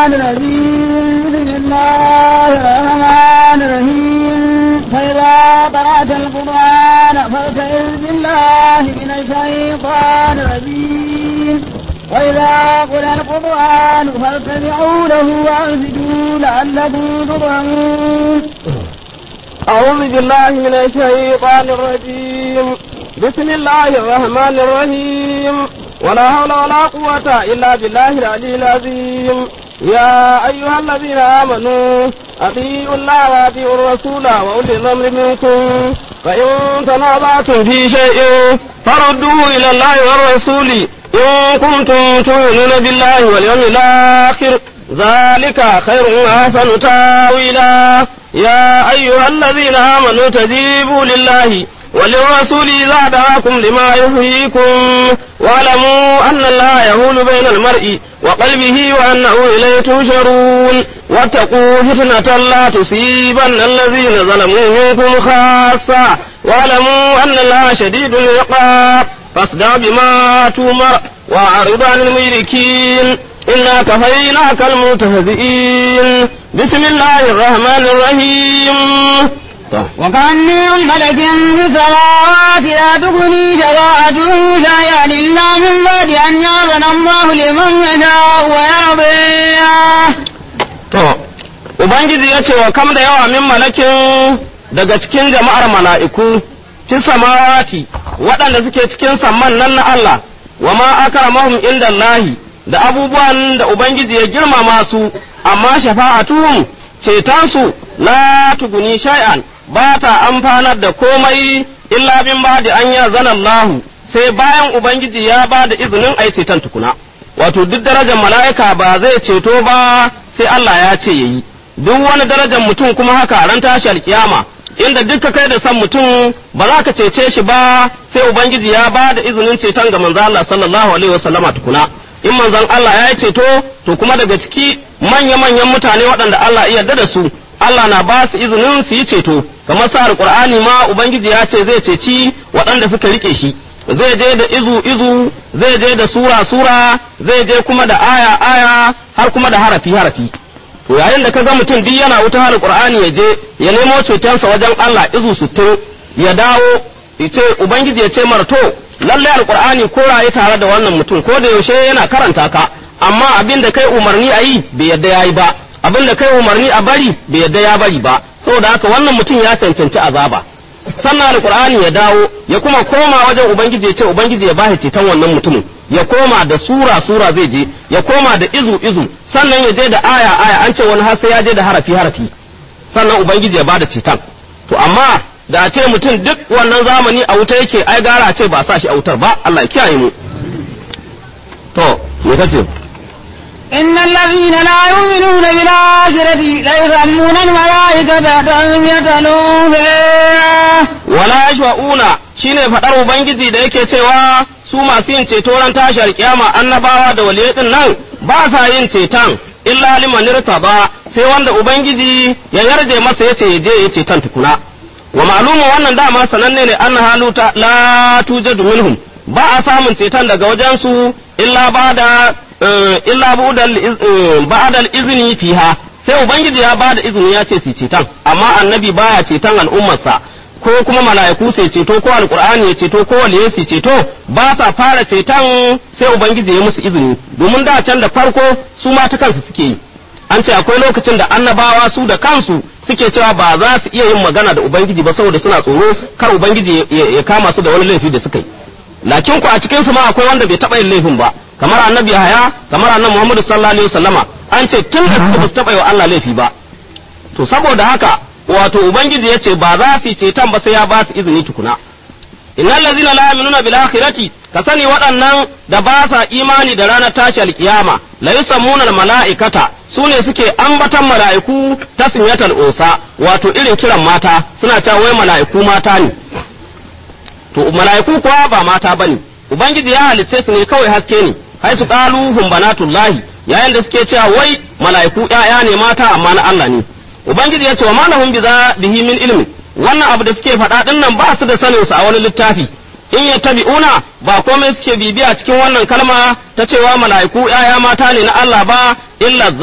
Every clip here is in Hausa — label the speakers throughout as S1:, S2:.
S1: الشيطان الرجيم بسم الله الرحمن الرحيم فإذا قرأت القرآن فاستعذ بالله من الشيطان الرجيم وإذا قرأ القرآن فاستمعوا له وأنصتوا لعلكم ترحمون
S2: أعوذ بالله من الشيطان الرجيم بسم الله الرحمن الرحيم ولا حول ولا قوة إلا بالله العلي العظيم يا أيها الذين آمنوا أطيعوا الله وأطيعوا الرسول وأولي الأمر منكم فإن تنازعتم في شيء فردوه إلى الله والرسول إن كنتم تؤمنون بالله واليوم الآخر ذلك خير وأحسن تاويلا يا أيها الذين آمنوا تجيبوا لله وللرسول إذا دعاكم لما يحييكم واعلموا أن الله يهول بين المرء وقلبه وأنه إليه تنشرون واتقوا فتنة لا تصيبن الذين ظلموا منكم خاصة واعلموا أن الله شديد العقاب فاصدع بما تؤمر وأعرض عن المشركين إنا كفيناك المتهزئين بسم الله الرحمن الرحيم
S1: وكم من ملك في السماوات لا تغني شفاعتهم شيئا إلا من بعد أن يأذن الله لمن يشاء ويرضي
S2: To, Ubangiji ya ce wa kam da yawa min malakin daga cikin jama'ar mala'iku, fi samawati waɗanda suke cikin samman nan na Allah, wa ma akramahum inda Allahi da abubuwan da Ubangiji ya girmama su, amma shafa'atuhum cetonsu la tuguni shay'an ba ta amfanar da komai illa bin ba da an ya zana Allahu sai bayan Ubangiji ya ba da izinin a yi ceton tukuna. Wato duk darajar mala'ika ba zai ceto ba sai Allah ya ce ya yi. Duk wani darajar mutum kuma haka ran tashi alkiyama inda duk ka kai da san mutum ba za ka cece shi ba sai Ubangiji ya ba da izinin ceton ga manzo Allah sallallahu alaihi wasallama tukuna. In manzon Allah ya yi ceto to kuma daga ciki manya-manyan mutane waɗanda Allah iya yarda da su Allah na ba su izinin su yi ceto kamar sa alqur'ani ma ubangiji ya ce zai ceci waɗanda suka rike shi zai je da izu izu zai je da sura sura zai je kuma da aya aya har kuma da harafi harafi to yayin da ka ga mutum duk yana wuta alqur'ani ya je ya nemo cetonsa wajen Allah izu sittin ya dawo ya ce ubangiji ya ce mara to lallai alqur'ani ko raye tare da wannan mutum ko da yaushe yana karanta ka amma abin da kai umarni a yi bai yadda ya yi ba abin da kai umarni a bari bai yadda ya bari ba saboda haka wannan mutum ya cancanci azaba sannan alqur'ani ya dawo ya kuma koma wajen ubangiji ya ce ubangiji ya bashi ceton wannan mutumin ya koma da sura sura zai je ya koma da izu izu sannan ya je da aya aya an ce wani har sai ya je da harafi harafi sannan ubangiji ya bada ceton to amma da a ce mutum duk wannan zamani a wuta yake ai gara a ce ba sa shi a wutar ba Allah ya kiyaye mu to me kace
S1: إن الذين لا يؤمنون بالآخرة ليسمون الملائكة تسمية الأنثى
S2: wala yashwa'una shine fadar ubangiji da yake cewa su masu yin ceto ran tashar kiyama annabawa da waliyai din nan ba sa yin ceton illa liman ba sai wanda ubangiji ya yarje masa yace ya je ya ceton tukuna wa ma'lumu wannan dama sananne ne anna haluta la tujadu minhum ba a samun ceton daga wajen su illa bada illa ba'dal izni fiha sai ubangiji ya bada izini ya ce su ceton amma annabi baya ceton al'ummarsa ko kuma mala'iku sai ceto ko alqur'ani ya ceto ko waliye su ceto ba sa fara ceton sai ubangiji ya musu izini domin da can da farko su ma ta kansu suke yi an ce akwai lokacin da annabawa su da kansu suke cewa ba za su iya yin magana da ubangiji ba saboda suna tsoro kar ubangiji ya kama su da wani laifi da suka yi lakin ku a cikin su ma akwai wanda bai taba yin laifin ba kamar annabi Yahaya kamar annabi Muhammad sallallahu alaihi wasallama an ce tun da su ba su taba yi wa Allah laifi ba to saboda haka wato ubangiji ya ce ba za su yi ceton ba sai ya ba su izini tukuna innal ladzina la yu'minuna bil akhirati ka sani waɗannan da ba sa imani da ranar tashi alkiyama la yusammuna al mala'ikata su ne suke ambatan mala'iku tasmiyatal unsa wato irin kiran mata suna cewa wai mala'iku mata ne to mala'iku kuwa ba mata bane ubangiji ya halicce su ne kawai haske ne hai su qalu hum banatullahi yayin da suke cewa wai mala'iku ƴaƴa ne mata amma na Allah ne ubangiji ya ce wa malahum bihi min ilmi wannan abu da suke faɗa ɗin nan ba su da sanin su a wani littafi in yattabi'una ba komai suke bibiya cikin wannan kalma ta cewa mala'iku ‘ya'ya mata ne na Allah ba illa zanna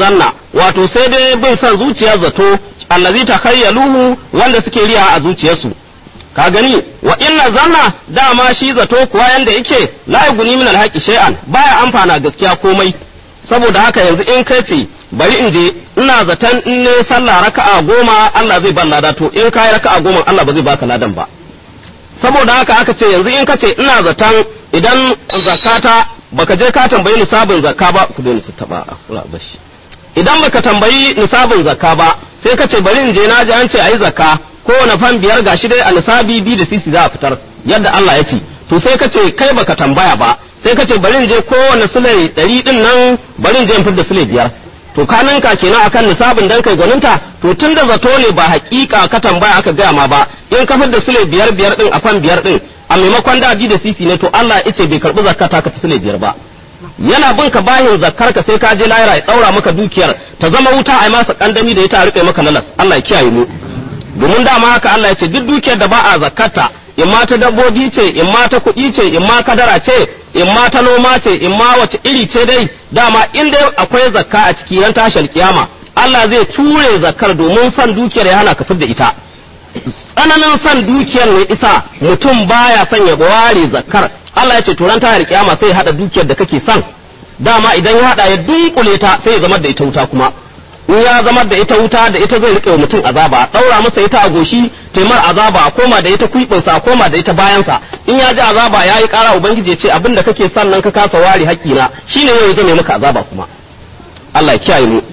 S2: wato sai dai bin son zuciyar zato allazi takhayyaluhu wanda suke riya a zuciyarsu ka gani wa inna zanna dama shi zato kuwa yanda yake la yuguni min alhaqi shay'an baya amfana gaskiya komai saboda haka yanzu in kai ce bari in je ina zaton in ne sallah raka'a goma Allah zai ban lada to in kai raka'a goma Allah ba zai baka ladan ba saboda haka aka ce yanzu in ka ce ina zaton idan zakata baka je ka tambayi nisabin zakka ba ku dole su taba kula bashi idan baka tambayi nisabin zakka ba sai ka ce bari in je na ji an ce ayi zakka kowane fan biyar gashi dai a nisabi bi da sisi za a fitar yadda Allah ya ce to sai ka ce kai baka tambaya ba sai ka ce bari in je kowane sule ɗari ɗin nan bari in je in fitar da sule biyar to ka ninka kenan akan nisabin dan kai gwaninta to tun da zato ne ba hakika ka tambaya aka gaya ma ba in ka fitar da sule biyar biyar ɗin a fan biyar ɗin a maimakon da bi da sisi ne to Allah ya ce bai karɓi zakata ka ta sule biyar ba yana bin ka bahin zakkar ka sai ka je lahira ya daura maka dukiyar ta zama wuta a masa kandami da ita a rike maka lalas Allah ya kiyaye mu domin dama haka Allah ya ce duk dukiyar da ba a zakkata in ma ta dabbobi ce in ma ta kuɗi ce in ma kadara ce in ma ta noma ce in ma wace iri ce dai dama in dai akwai zakka a ciki ran tashar kiyama Allah zai ture zakkar domin son dukiyar ya hana ka da ita tsananin son dukiyar ne isa mutum baya son ya ware zakkar Allah ya ce to ran tashar kiyama sai ya hada dukiyar da kake son dama idan ya hada ya dunkule ta sai ya zama da ita wuta kuma in ya zama da ita wuta da ita zai rike wa mutum azaba daura masa ita a goshi taimar azaba a koma da ita kuibinsa a koma da ita bayansa in ya ji azaba ya yi kara ubangiji ya ce abin da kake son nan ka kasa ware haƙƙina shine yau zai maka azaba kuma Allah ya kiyaye mu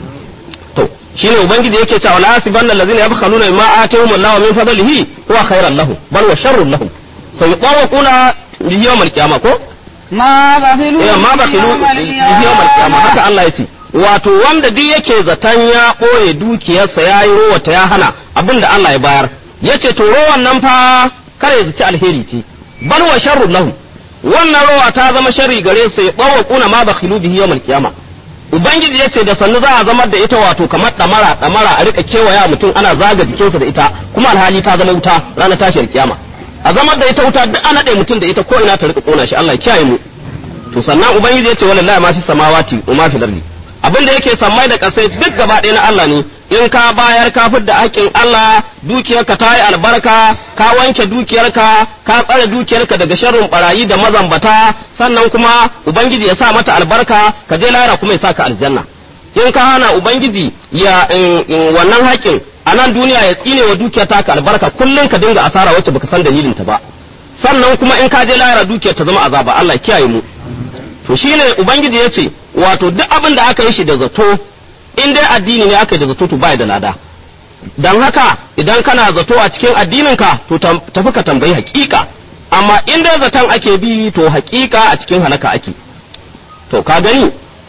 S2: to shine ubangiji yake cewa la yasibanna allazina yabkhaluna bima atahum Allahu min fadlihi huwa khairan lahum bal wa sharrun lahum sayuqawquna yawmal qiyamah ko
S1: ما بخلوا
S2: eh ma bakhilu yawmal qiyamah haka Allah ya ce wato wanda duk yake zaton ya ɓoye dukiyarsa ya yi rowata ya hana abin da Allah ya bayar ya ce to rowan nan fa kare zaci alheri ce bal wa sharru lahu wannan rowa ta zama sharri gare su ya bawa kuna ma bakhilu bihi yawmal qiyama ubangiji ya ce da sannu za a zama da ita wato kamar damara damara a rika kewaya mutum ana zaga jikinsa da ita kuma alhali ta zama wuta ranar tashiyar kiyama a zama da ita wuta duk ana ɗaya mutum da ita ko ina ta rika kona shi Allah ya kiyaye mu to sannan ubangiji ya ce wallahi ma fi samawati wa ma fi lardi abin da yake sammai da ƙasai duk gaba ɗaya na Allah ne in ka bayar ka da haƙƙin Allah dukiyarka ta yi albarka ka wanke dukiyarka ka tsare dukiyarka daga sharrin barayi da mazambata sannan kuma ubangiji ya sa mata albarka ka je lahira kuma ya sa ka aljanna in ka hana ubangiji ya wannan haƙƙin a nan duniya ya tsine wa dukiyar taka albarka kullum ka dinga asara wacce baka san dalilinta ba sannan kuma in ka je lahira dukiyar ta zama azaba Allah kiyaye mu to shine ubangiji ya ce wato duk abin da aka yi shi da zato in dai addini ne aka yi da zato to bai da lada dan haka idan kana zato a cikin addininka to tafi ka tambayi hakika amma in dai zaton ake bi to hakika a cikin halaka ake to ka gani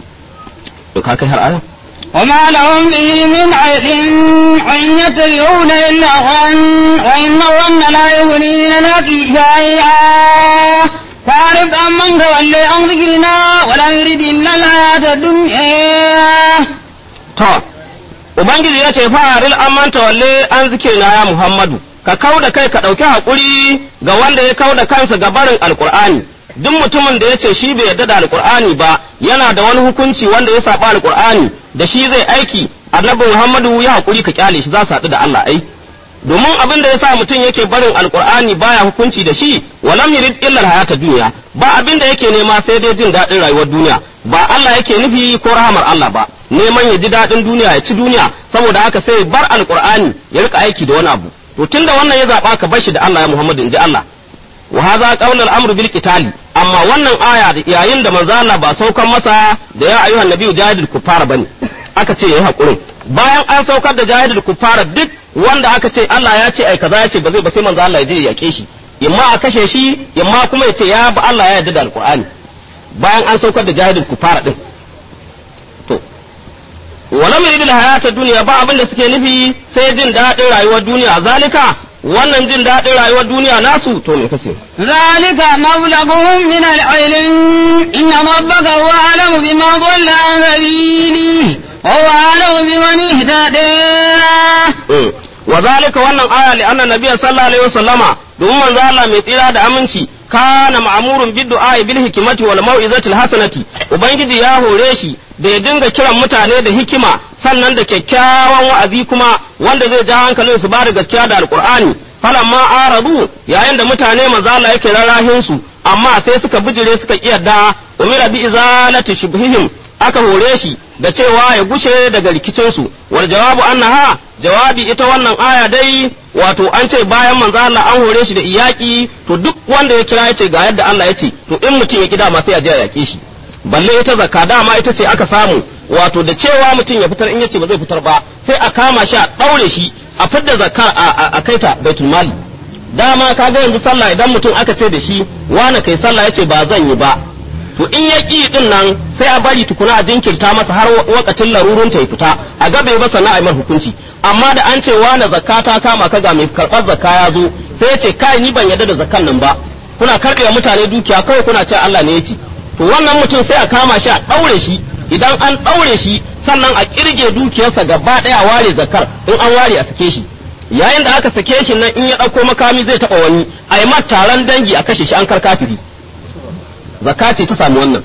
S2: to ka kai har aya
S1: وما لهم به من علم وإن يتبعون إلا ظن وإن الظن لا يغني من الحق شيئا فاعرف عمن تولي عن ذكرنا ولا يريد إلا الحياة الدنيا
S2: to ubangiji ya ce fa'aril amman tawalle an zikirna ya muhammadu ka kau da kai ka ɗauki haƙuri ga wanda ya kau da kansa ga barin alƙur'ani duk mutumin da ya ce shi bai yarda da alƙur'ani ba yana da wani hukunci wanda ya saba alƙur'ani da shi zai aiki annabi muhammadu ya haƙuri ka kyale shi za su haɗu da allah ai domin abin da ya sa mutum yake barin alkur'ani baya hukunci da shi walam yurid illa hayata duniya ba abin da yake nema sai dai jin daɗin rayuwar duniya ba Allah yake nufi ko rahamar Allah ba neman ya ji daɗin duniya ya ci duniya saboda haka sai bar alkur'ani ya rika aiki da wani abu to tunda wannan ya zaba ka bar shi da Allah ya Muhammadu in ji Allah wa hadha qawl al-amr bil qitali amma wannan aya yayin da manzo Allah ba saukan masa da ya ayyuhan nabiyyu jahidul kuffar bane aka ce yayi hakurin bayan an saukar da jahidul kuffar duk wanda aka ce Allah ya ce ai kaza ya ce ba zai ba sai manzo Allah ya je ya yake shi imma a kashe shi imma kuma ya ce ya ba Allah ya yarda da alqur'ani bayan an saukar da jahidul kufara din to walam yuridul hayata dunya ba abin da suke nufi sai jin daɗin rayuwar duniya zalika wannan jin daɗin rayuwar duniya nasu to me kace
S1: ذلك مبلغهم من العلم إن ربك هو أعلم بما ضل عن سبيله وهو أعلم بمن اهتدى
S2: wa zalika wannan aya li anna nabiyya sallallahu alaihi wasallama domin manzo Allah mai tsira da aminci kana ma'murun bid du'a bil hikmati wal mau'izati hasanati ubangiji ya hore shi da ya dinga kiran mutane da hikima sannan da kyakkyawan wa'azi kuma wanda zai ja hankalin su ba da gaskiya da alqur'ani falamma aradu yayin da mutane manzo Allah yake rarrahin su amma sai suka bijire suka kiyarda umira bi izalati shubhihim aka hore shi da cewa ya gushe daga rikicinsu wal jawabu annaha jawabi ita wannan aya dai wato an ce bayan manzo Allah an hore shi da iyaki to duk wanda ya kira yace ga yadda Allah yace to in mutum ya kida ma sai a je a yake shi balle ita zakka dama ita ce aka samu wato da cewa mutum ya fitar in yace ba zai fitar ba sai a kama shi a daure shi a fidda zakka a kaita baitul mali dama kaga yanzu sallah idan mutum aka ce da shi wani kai sallah yace ba zan yi ba to in ya ƙi din nan sai a bari tukuna a jinkirta masa har wakatin larurun ta ya fita a gabe ba sannan a yi hukunci amma da an ce wani zakka ta kama ka ga mai karɓar zakka ya zo sai ya ce kai ni ban yarda da zakkan nan ba kuna karɓe mutane dukiya kawai kuna ce Allah ne ya ce to wannan mutum sai a kama shi a ɗaure shi idan an ɗaure shi sannan a ƙirge dukiyarsa gaba ɗaya ware zakkar in an ware a sake shi yayin da aka sake shi nan in ya ɗauko makami zai taɓa wani a yi taron dangi a kashe shi an kar kafiri zakka ce ta samu wannan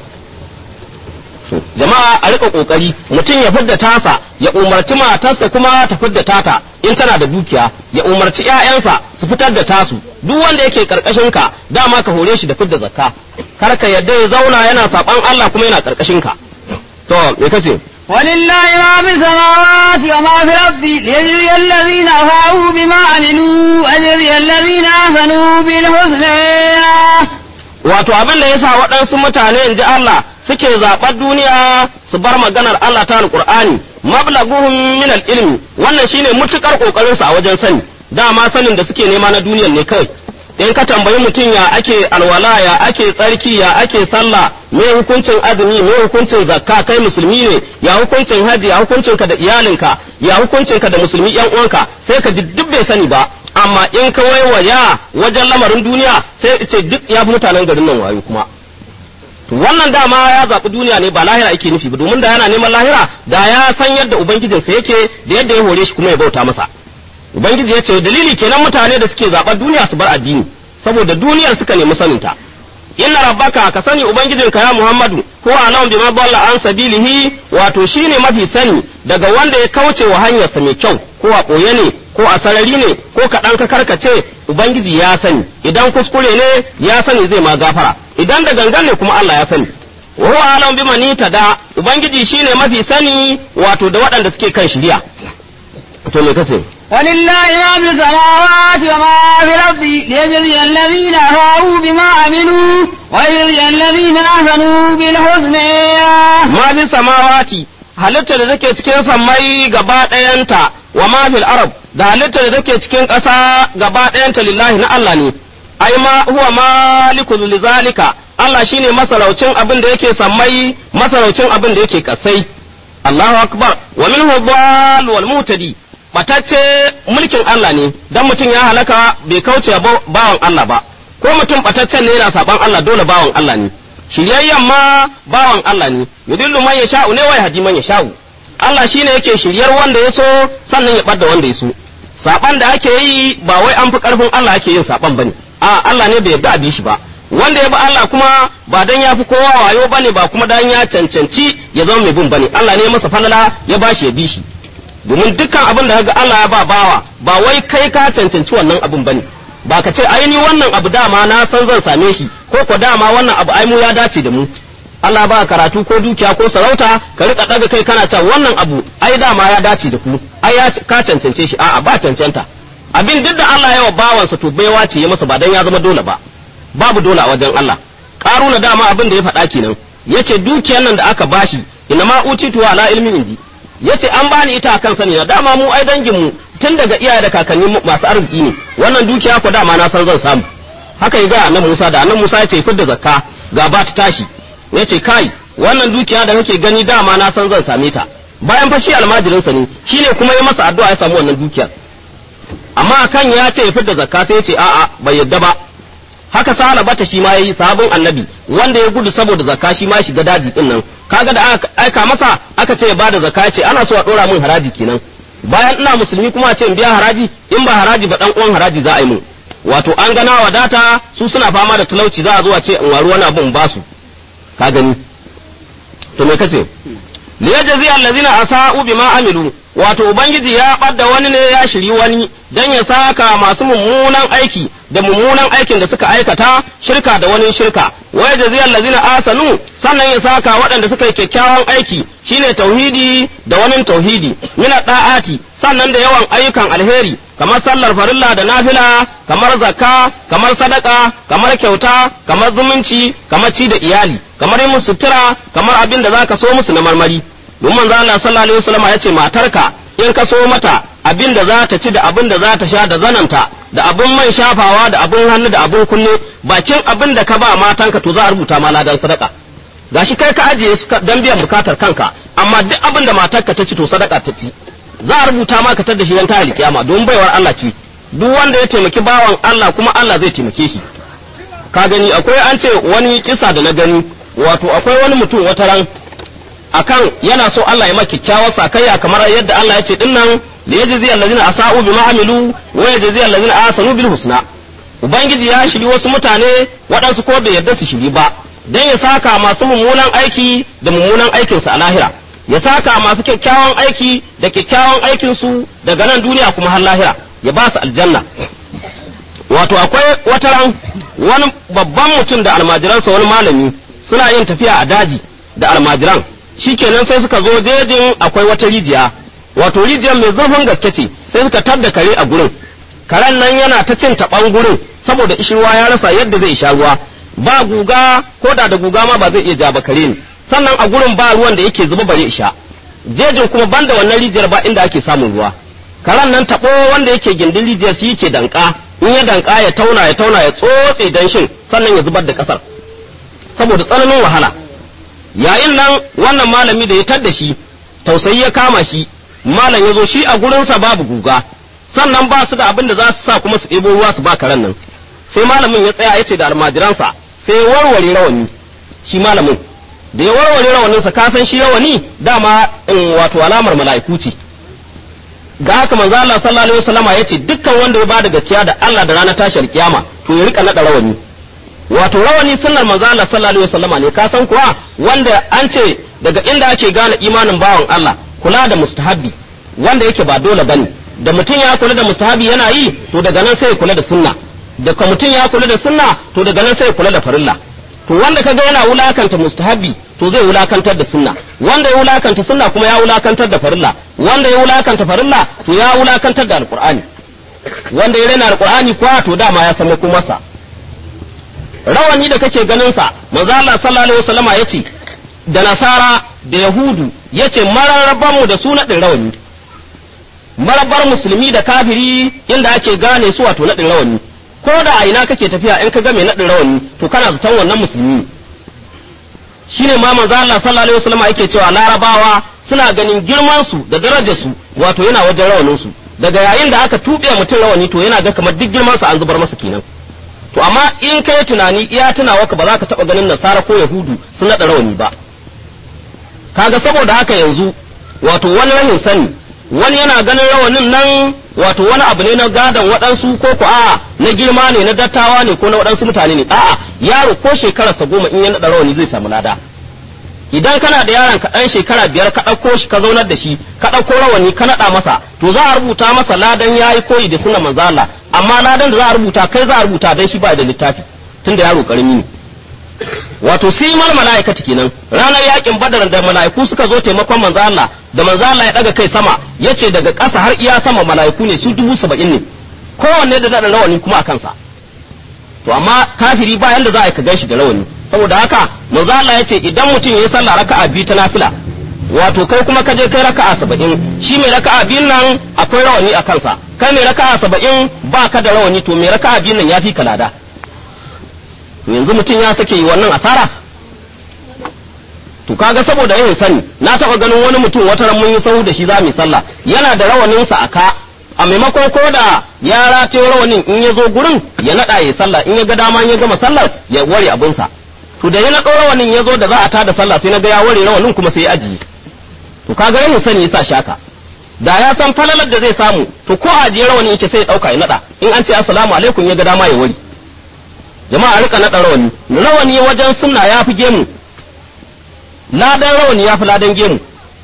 S2: jama'a a rika kokari mutum ya fidda tasa ya umarci matarsa kuma ta fidda tata in tana da dukiya ya umarci ƴaƴansa su fitar da tasu duk wanda yake karkashin ka dama ka hore shi da fidda zakka kar ka yadda ya zauna yana saban Allah kuma yana karkashin ka to me kace
S1: ولله ما في السماوات وما في الأرض ليجزي الذين أساءوا بما عملوا ويجزي الذين أحسنوا بالحسنى
S2: wato abin da yasa waɗansu mutane in ji Allah suke zaɓar duniya su bar maganar Allah ta alƙur'ani mablaguhum min ilmi wannan shine mutukar kokarin su a wajen sani dama sanin da suke nema na duniyar ne kawai in ka tambayi mutum ya ake alwala ya ake tsarki ya ake sallah me hukuncin azumi me hukuncin zakka kai musulmi ne ya hukuncin haji ya hukuncin ka da iyalinka ya hukuncin ka da musulmi yan uwanka sai ka ji duk bai sani ba amma in ka waiwaya wajen lamarin duniya sai ce duk ya fi mutanen garin nan wayo kuma to wannan dama ya zaɓi duniya ne ba lahira yake nufi ba domin da yana neman lahira da ya san yadda ubangijinsa yake da yadda ya hore shi kuma ya bauta masa ubangiji ya ce dalili kenan mutane da suke zaɓar duniya su bar addini saboda duniyar suka nemi saninta inna rabbaka ka sani ubangijinka ya muhammadu huwa alam bima dalla an sabilihi wato shine mafi sani daga wanda ya kauce wa hanyarsa mai kyau ko a ɓoye ne ko a sarari ne ko kaɗan ka karkace ubangiji ya sani idan kuskure ne ya sani zai ma gafara idan da gangan ne kuma Allah ya sani wa huwa alam bima ni da ubangiji shine mafi sani wato da waɗanda suke kan shiriya to me kace
S1: ولله ما في السماوات وما في الأرض ليجزي الذين أساءوا بما عملوا ويجزي الذين أحسنوا بالحسنى
S2: ma fi samawati halittar da take cikin sammai gaba ɗayanta wa ma fil arab da halittar da take cikin ƙasa gaba ɗayanta lillahi na Allah ne ai ma huwa maliku lizalika Allah shine masaraucin abin da yake sammai masaraucin abin da yake kasai Allahu akbar wa minhu dhal wal mutadi batacce mulkin Allah ne dan mutum ya halaka bai kauce bawan Allah ba ko mutum bataccen ne yana saban Allah dole bawan Allah ne shiryayyen ma bawan Allah ne yudillu man yasha'u ne wa yahdi man yasha'u Allah shine yake shiryar wanda ya so sannan ya ɓadda wanda ya so saban da ake yi ba wai an fi karfin Allah ake yin saban bane a Allah ne bai yarda a bi shi ba wanda ya bi Allah kuma ba dan ya fi kowa wayo bane ba kuma dan ya cancanci ya zama mai bin bane Allah ne masa falala ya bashi ya bi shi domin dukkan abin da kaga Allah ya ba bawa ba wai kai ka cancanci wannan abin bane ba ka ce ai ni wannan abu dama na san zan same shi ko ko dama wannan abu ai mu ya dace da mu Allah ba karatu ko dukiya ko sarauta ka rika daga kai kana cewa wannan abu ai dama ya dace da ku ai ya ka cancance shi a'a ba cancanta abin duk da Allah ya wa bawansa to baiwa ce ya masa ba dan ya zama dole ba babu dole a wajen Allah karuna dama abin da ya faɗa kenan yace dukiyar nan da aka bashi ina ma utitu ala ilmin indi yace an bani ita akan sani na dama mu ai dangin mu tun daga iyaye da kakanni masu arziki ne wannan dukiya ko dama na san zan samu haka ya ga annabi Musa da annabi Musa yace fidda zakka ga ba ta tashi yace kai wannan dukiya da kake gani dama na san zan same ta bayan fa shi almajirinsa ne shine kuma ya masa addu'a ya samu wannan dukiyar amma akan ya ce ya fidda zakka sai ya ce a'a bai yadda ba haka sala bata shi ma yayi sabon annabi wanda ya gudu saboda zakka shi ma ya shiga daji din nan kaga da aka aika masa aka ce ya bada zakka ya ce ana so a dora min haraji kenan bayan ina musulmi kuma a ce in biya haraji in ba haraji ba dan uwan haraji za a yi mun wato an gana wadata su suna fama da talauci za a zo a ce in waru wani abu in ba su ka gani to me kace liyajzi allazina asa'u bima amilu wato ubangiji ya ɓadda wani ne ya shiri wani dan ya saka masu mummunan aiki da mummunan aikin da suka aikata shirka da wani shirka wa yajzi allazina asanu sannan ya saka waɗanda suka yi kyakkyawan aiki shine tauhidi da wani tauhidi mina da'ati sannan da yawan ayyukan alheri kamar sallar farilla da nafila kamar zakka kamar sadaka kamar kyauta kamar zumunci kamar ci da iyali kamar yin musu sutura kamar abin da zaka so musu na marmari don manzo Allah sallallahu alaihi wasallam ya ce matarka in ka so mata abin da za ta ci da abin da za ta sha da zananta da abin man shafawa da abin hannu da abin kunne bakin abin da ka ba matanka to za a rubuta ma ladan sadaka gashi kai ka ajiye su dan biyan bukatar kanka amma duk abin da matarka ta ci to sadaka ta ci za a rubuta ma ka tar da shi ran ta alkiyama don baiwar Allah ce duk wanda ya taimaki bawan Allah kuma Allah zai taimake shi ka gani akwai an ce wani kisa da na gani wato akwai wani mutum wata ran akan yana so Allah ya maka kyakkyawar sakayya kamar yadda Allah ya ce dinnan li yajzi allazina asa'u bima amilu wa yajzi allazina ahsanu bil husna ubangiji ya shiri wasu mutane waɗansu ko bai yarda su shiri ba dan ya saka masu mummunan aiki da mummunan aikinsu a lahira ya saka masu kyakkyawan aiki da kyakkyawan aikinsu daga nan duniya kuma har lahira ya ba su aljanna wato akwai wata ran wani babban mutum da almajiransa wani malami suna yin tafiya a daji da almajiran shikenan sai suka zo jejin akwai wata rijiya wato rijiyar mai zurfin gaske ce sai suka tadda kare a gurin karen nan yana ta cin taɓan gurin saboda ishirwa ya rasa yadda zai sha ruwa ba guga ko da da guga ma ba zai iya ja ba kare ne sannan a gurin ba ruwan da yake zuba bare isha jejin kuma banda wannan rijiyar ba inda ake samun ruwa karen nan taɓo wanda yake gindin rijiyar shi yake danka in ya danka ya tauna ya tauna ya tsotse danshin sannan ya zubar da ƙasar saboda tsananin wahala yayin nan wannan malami da ya tadda shi tausayi ya kama shi malam ya zo shi a gurinsa babu guga sannan ba su da abin da za su sa kuma su ɗebo ruwa su ba karen nan sai malamin ya tsaya ya ce da almajiransa sai ya warware rawani shi malamin da ya warware rawaninsa ka san shi rawani dama in wato alamar mala'iku ce ga haka manzo Allah sallallahu alaihi wasallam ya ce dukkan wanda ya bada gaskiya da Allah da ranar tashar kiyama to ya rika nada rawani wato rawani sunnar manzo Allah sallallahu alaihi wasallam ne ka san kuwa wanda an ce daga inda ake gane imanin bawan Allah kula da mustahabbi wanda yake ba dole bane da mutum ya kula da mustahabi yana yi to daga nan sai ya kula da sunna da ka mutum ya kula da sunna to daga nan sai ya kula da farilla to wanda kaga yana wulakanta mustahabi to zai wulakantar da sunna wanda ya wulakanta sunna kuma ya wulakantar da farilla wanda ya wulakanta farilla to ya wulakantar da alqur'ani wanda ya rena alqur'ani kuwa to dama ya san masa rawani da kake ganin sa manzo Allah sallallahu alaihi wasallama yace da nasara da yahudu yace mararraban mu da su nadin rawani marabar musulmi da kafiri inda ake gane su wato nadin rawani ko da a ina kake tafiya in ka ga mai nadin rawani to kana zaton wannan musulmi shine ma manzo Allah sallallahu alaihi wasallam yake cewa larabawa suna ganin girman su da darajar su wato yana wajen rawanin su daga yayin da aka tube mutum rawani to yana ga kamar duk girman sa an zubar masa kenan to amma in kai tunani iya tunawa ka ba za ka taba ganin nasara ko yahudu sun nada rawani ba kaga saboda haka yanzu wato wani rahin sani wani yana ganin rawanin nan wato wani abu ne na gadon waɗansu ko ko a'a na girma ne na dattawa ne ko na waɗansu mutane ne a'a yaro ko shekararsa goma in ya naɗa rawani zai samu lada idan kana da yaron ka ɗan shekara biyar ka ɗauko shi ka zaunar da shi ka ɗauko rawani ka naɗa masa to za a rubuta masa ladan yayi koyi da suna manzo Allah amma ladan da za a rubuta kai za a rubuta dan shi ba da littafi tunda yaro karami ne wato simal mala'ikati kenan ranar yakin badar da mala'iku suka zo taimakon manzo Allah da manzo Allah ya daga kai sama yace daga ƙasa har iya sama mala'iku ne su dubu saba'in ne kowanne da da rawani kuma a kansa to amma kafiri ba yanda za a ka gashi da rawani saboda haka manzo Allah yace idan mutum yayi sallah raka'a biyu ta nafila wato kai kuma ka je kai raka'a saba'in shi mai raka'a biyun nan akwai rawani a kansa kai mai raka'a saba'in ba ka da rawani to mai raka'a biyun nan ya fi ka lada to yanzu mutum ya sake yi wannan asara to kaga saboda yin sani na taɓa ganin wani mutum wata ran mun yi sahu da shi za mu yi sallah yana da rawaninsa a ka a maimakon ko da ya rataye rawanin in ya zo gurin ya naɗa ya sallah in ya ga dama ya gama sallar ya ware abinsa to da ya naɗo rawanin ya zo da za a tada sallah sai na ga ya ware rawanin kuma sai ya ajiye to kaga yin sani yasa shaka da ya san falalar da zai samu to ko ajiye rawanin yake sai ya ɗauka ya naɗa in an ce assalamu alaikum ya ga dama ya ware jama'a rika naɗa rawani rawani wajen sunna ya fi gemu ladan rawani ya fi ladan gemu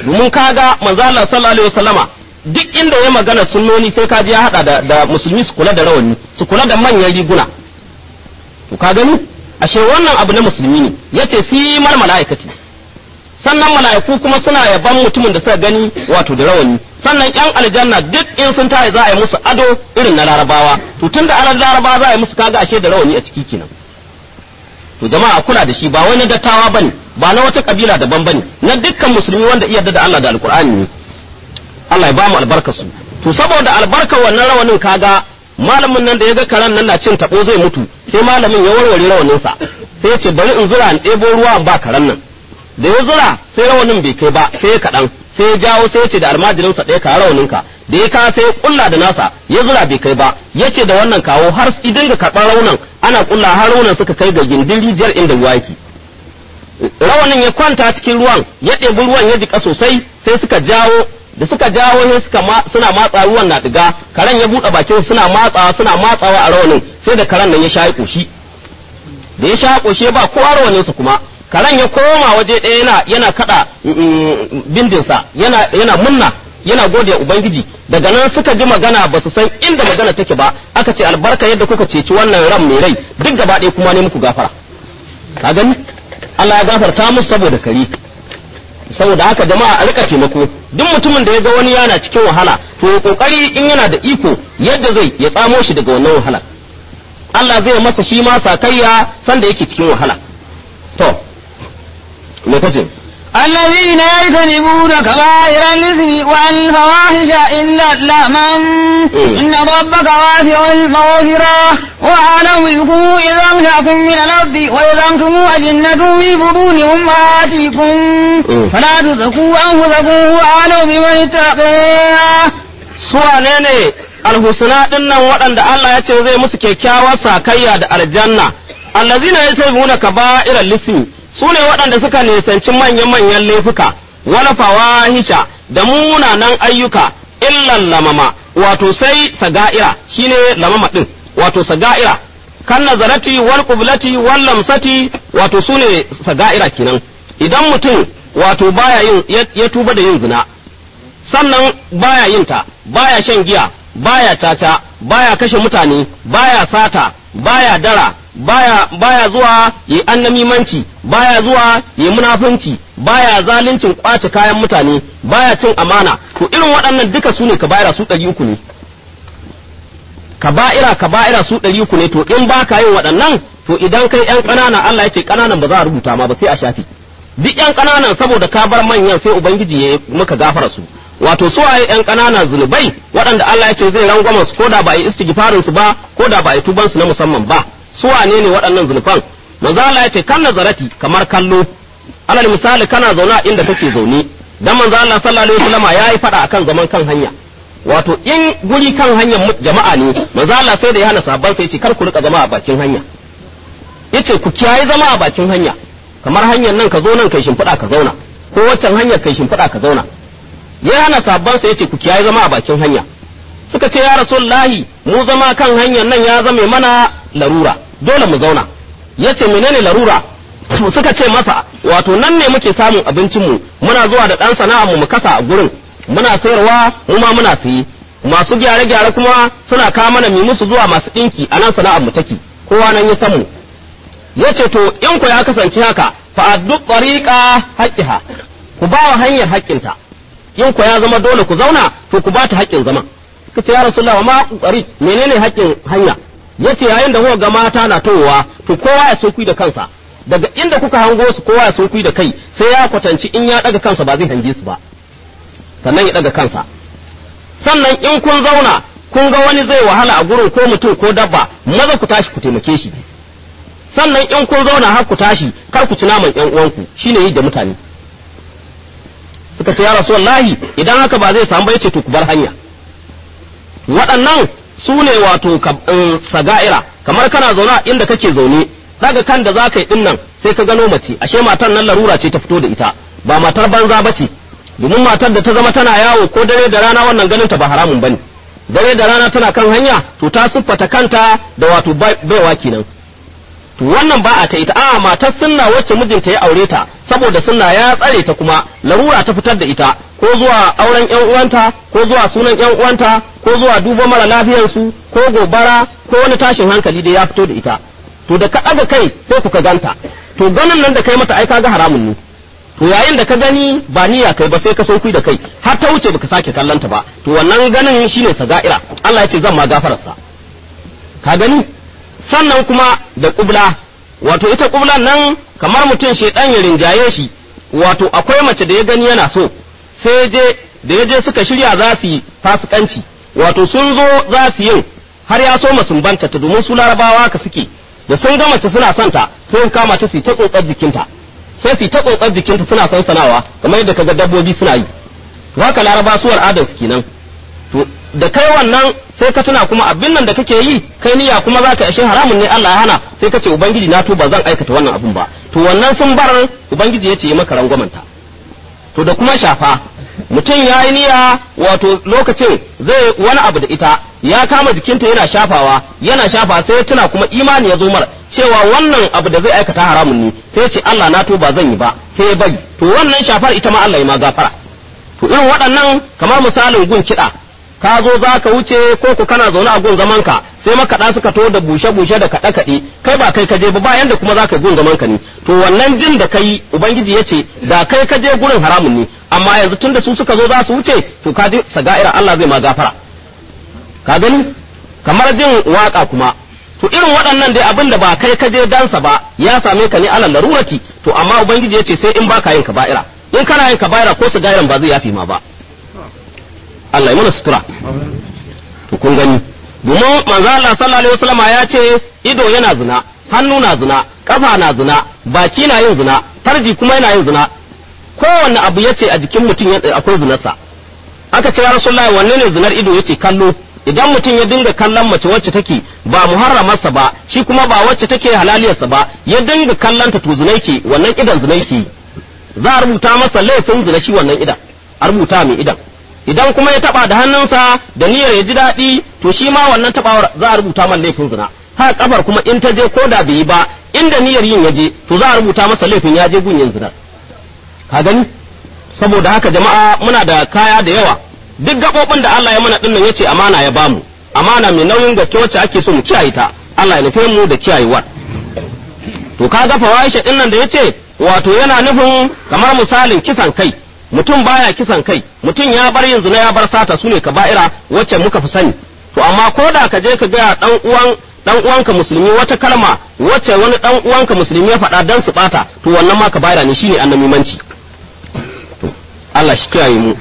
S2: domin kaga manzo Allah sallallahu alaihi wasallama duk inda ya magana sunnoni sai ka ji ya hada da, da musulmi su kula da rawani su kula da manyan riguna to ka gani ashe wannan abu na musulmi ne yace simar mala'ikati sannan mala'iku kuma suna yaban mutumin da suka gani wato da rawani sannan yan aljanna duk in sun tayi za a yi musu ado irin na larabawa to tunda alar larabawa za a yi musu kaga ashe da rawani a ciki kenan to jama'a kula da shi ba wani dattawa bane ba na wata kabila daban bane na dukkan musulmi wanda iya da Allah da alkur'ani ne Allah ya ba mu albarka su to saboda albarkar wannan rawanin kaga malamin nan da ya ga karan nan na cin tabo zai mutu sai malamin ya warware rawanin sa sai ya ce bari in zura in ɗebo ruwa in ba karan nan da ya zura sai rawanin bai kai ba sai ya kaɗan sai ya jawo sai ya ce da almajirin sa ɗaya ka rawanin ka da ya kawo sai ya kulla da nasa ya zura bai kai ba ya ce da wannan kawo har idan ga karɓar raunan ana kulla har raunan suka kai ga gindin rijiyar inda ruwa yake rawanin ya kwanta cikin ruwan ya ɗebi ruwan ya jika sosai sai suka jawo da suka jawo sai suka suna matsa ruwan na diga karen ya buɗe bakin suna matsawa suna matsawa a rawanin sai da karen nan ya sha koshi da ya sha koshi ba kowa rawanin sa kuma karen ya koma waje ɗaya yana yana kada bindinsa yana yana munna yana gode ubangiji daga nan suka ji magana ba su san inda magana take ba aka ce albarka yadda kuka ceci wannan ran mai rai duk gaba ɗaya kuma ne muku gafara ka gani Allah ya gafarta musu saboda kari saboda haka jama'a a rika taimako duk mutumin da ya ga wani yana cikin wahala to ya kokari in yana da iko yadda zai ya tsamo shi daga wannan wahala Allah zai masa shi ma sakayya sanda yake cikin wahala to me kace
S1: الذين يجتنبون كبائر الإثم والفواحش إلا اللمم إن ربك واسع المغفرة وأعلم بكم إذا أنشأكم من الأرض وإذا أنتم أجنة في بطون أمهاتكم فلا تزكوا أنفسكم وأعلم بمن اتقى
S2: suwane ne alhusna din nan waɗanda Allah ya ce zai musu kyakkyawar sakayya da aljanna allazina yatabuna kaba'iral lismi su ne waɗanda suka nisanci manya-manyan laifuka wala fawahisha da munanan ayyuka illan lamama wato sai saga'ira shine lamama din wato saga'ira kan nazarati wal qiblati wal lamsati wato su ne saga'ira kenan idan mutum wato baya yin ya tuba da yin zina sannan baya yin ta baya shan giya baya caca baya kashe mutane baya sata baya dara baya baya zuwa yi annamimanci baya zuwa yi munafunci baya zaluncin kwace kayan mutane baya cin amana to irin waɗannan duka su ne kaba'ira su ɗari uku ne kaba'ira kaba'ira su ɗari uku ne to in ba ka yin waɗannan to idan kai ƴan ƙanana Allah ya ce ƙananan ba za a rubuta ma ba sai a shafi duk ƴan ƙananan saboda ka bar manyan sai ubangiji ya maka gafara su wato su waye ƴan ƙananan zunubai waɗanda Allah ya ce zai rangwama su ko da ba a yi istighfarin su ba ko da ba a yi tuban su na musamman ba su wane ne waɗannan zulfan manzo Allah ya ce kan nazarati kamar kallo alal misali kana zaune a inda kake zaune dan manzo Allah sallallahu alaihi wasallam yayi fada akan zaman kan hanya wato in guri kan hanyar jama'a ne manzo Allah sai da ya hana sabban sai ya ce kar ku rika zama a bakin hanya yace ku kiyaye zama a bakin hanya kamar hanyar nan ka zo nan kai shimfiɗa ka zauna ko waccan hanyar kai shimfiɗa ka zauna ya hana sabban sai ya ce ku kiyaye zama a bakin hanya suka ce ya rasulullahi mu zama kan hanyar nan ya zame mana larura dole mu zauna ya ce menene larura suka ce masa wato nan ne muke samun abincinmu muna zuwa da ɗan sana'a mu kasa a gurin muna sayarwa mu ma muna sayi masu gyare-gyare kuma suna kawo mana mi musu zuwa masu ɗinki a nan sana'ar mu take kowa nan ya samu ya ce to in ku ya kasance haka fa addu tariqa haqqiha ku ba wa hanyar haƙƙinta in ku ya zama dole ku zauna to ku ba ta haƙƙin zama kace ya rasulullah ma qari menene haƙƙin hanya yace yayin da kuka ga mata na towa to kowa ya sunkuyi da kansa daga inda kuka hango su kowa ya sunkuyi da kai sai ya kwatanci in ya daga kansa ba zai hange su ba sannan ya daga kansa sannan in kun zauna kun ga wani zai wahala a gurin ko mutum ko dabba maza ku tashi ku taimake shi sannan in kun zauna har ku tashi kar ku ci naman ƴan uwanku shine yi da mutane suka ce ya rasulullahi idan haka ba zai samu ba yace to ku bar hanya waɗannan su ne wato saga'ira kamar kana zaune a inda kake zaune daga kan da za ka yi dinnan sai ka gano mace ashe matar nan larura ce ta fito da ita ba matar banza ba ce domin matar da ta zama tana yawo ko dare da rana wannan ganin ta ba haramun bane dare da rana tana kan hanya to ta siffata kanta da wato baiwa kenan to wannan ba a ta ita a matar sunna wacce mijinta ya aure ta saboda sunna ya tsare ta kuma larura ta fitar da ita ko zuwa auren yan uwanta ko zuwa sunan yan uwanta ko zuwa duba mara lafiyarsu ko gobara ko wani tashin hankali da ya fito da ita to da ka ɗaga kai sai ku ka ganta to ganin nan da kai mata ai kaga haramun ne to yayin da ka gani ba niyya kai ba sai ka sauki da kai har ta wuce baka sake kallanta ba to wannan ganin shine saga'ira Allah ya ce zan ma gafararsa ka gani sannan kuma da kubla wato ita kublan nan kamar mutum shedan ya rinjaye shi wato akwai mace da ya gani yana so sai je da ya je suka shirya za su yi fasikanci wato sun zo za su yin har ya so masumbanta ta domin su larabawa ka suke da sun ga mace suna son ta sai kama ta su ta tsotsar jikinta sai su ta tsotsar jikinta suna sansanawa kamar yadda kaga dabbobi suna yi to haka laraba su al'adar su kenan to da kai wannan sai ka tuna kuma abin nan da kake yi kai niyya kuma za ka ashe haramun ne Allah ya hana sai ka ce ubangiji na tuba zan aikata wannan abun ba to wannan sun bar ubangiji ya ce yi maka rangwamanta to da kuma shafa mutum ya yi niyya wato lokacin zai wani abu da ita ya kama jikinta yana shafawa yana shafa sai ya tuna kuma imani ya zo mar cewa wannan abu da zai aikata haramun ne sai ya ce Allah na tuba zan yi ba sai ya bari to wannan shafar ita ma Allah ya ma gafara to irin waɗannan kamar misalin gun kiɗa ka zo za ka wuce ko ku kana zaune a gun zaman ka sai makaɗa suka to da bushe-bushe da kaɗe-kaɗe kai ba kai ka je ba ba yanda kuma za ka gun zaman ka ne to wannan jin da kai ubangiji ya ce da kai ka je gurin haramun ne amma yanzu tunda su suka zo za su wuce to ka je saga'ira Allah zai ma gafara ka gani kamar jin waka kuma to irin waɗannan dai abin da ba kai ka je dansa ba ya same ka ne alal larurati to amma ubangiji ya ce sai in baka yin kaba'ira in kana yin kaba'ira ko saga'iran ba zai yafi ma ba Allah ya mana sutura to kun gani domin manzo Allah sallallahu alaihi wasallam ya ce ido yana zina hannu na zina kafa na zina baki na yin zina farji kuma yana yin zina kowanne abu yace a jikin mutum akwai zinarsa aka ce ya rasulullahi wanne ne zinar ido yace kallo idan mutum ya dinga kallon mace wacce take ba muharramarsa ba shi kuma ba wacce take halaliyarsa ba ya dinga kallon ta to zinai ke wannan idan zinai ke za a rubuta masa laifin zina shi wannan idan a rubuta mai idan idan kuma ya taba da hannunsa da niyyar ya ji daɗi to shi ma wannan tabawar za a rubuta masa laifin zina ha kafar kuma in ta je ko da bai yi ba inda niyyar yin ya je to za a rubuta masa laifin ya je gun yin zina ka gani saboda haka jama'a muna da kaya da yawa duk gaɓoɓin da Allah ya mana ɗin nan yace amana ya bamu amana mai nauyin gaske wacce ake so mu kiyaye ta Allah ya nufe mu da kiyayewa to ka ga fawaisha ɗin nan da yace wato yana nufin kamar misalin kisan kai mutum baya kisan kai mutum ya bar yin zina ya bar sata sune kaba'ira wacce muka fi sani to amma ko da ka je ka ga dan uwan dan uwanka musulmi wata kalma wacce wani dan uwanka musulmi ya faɗa dan su bata to wannan ma kaba'ira ne shine annabimanci to Allah shi kiyaye mu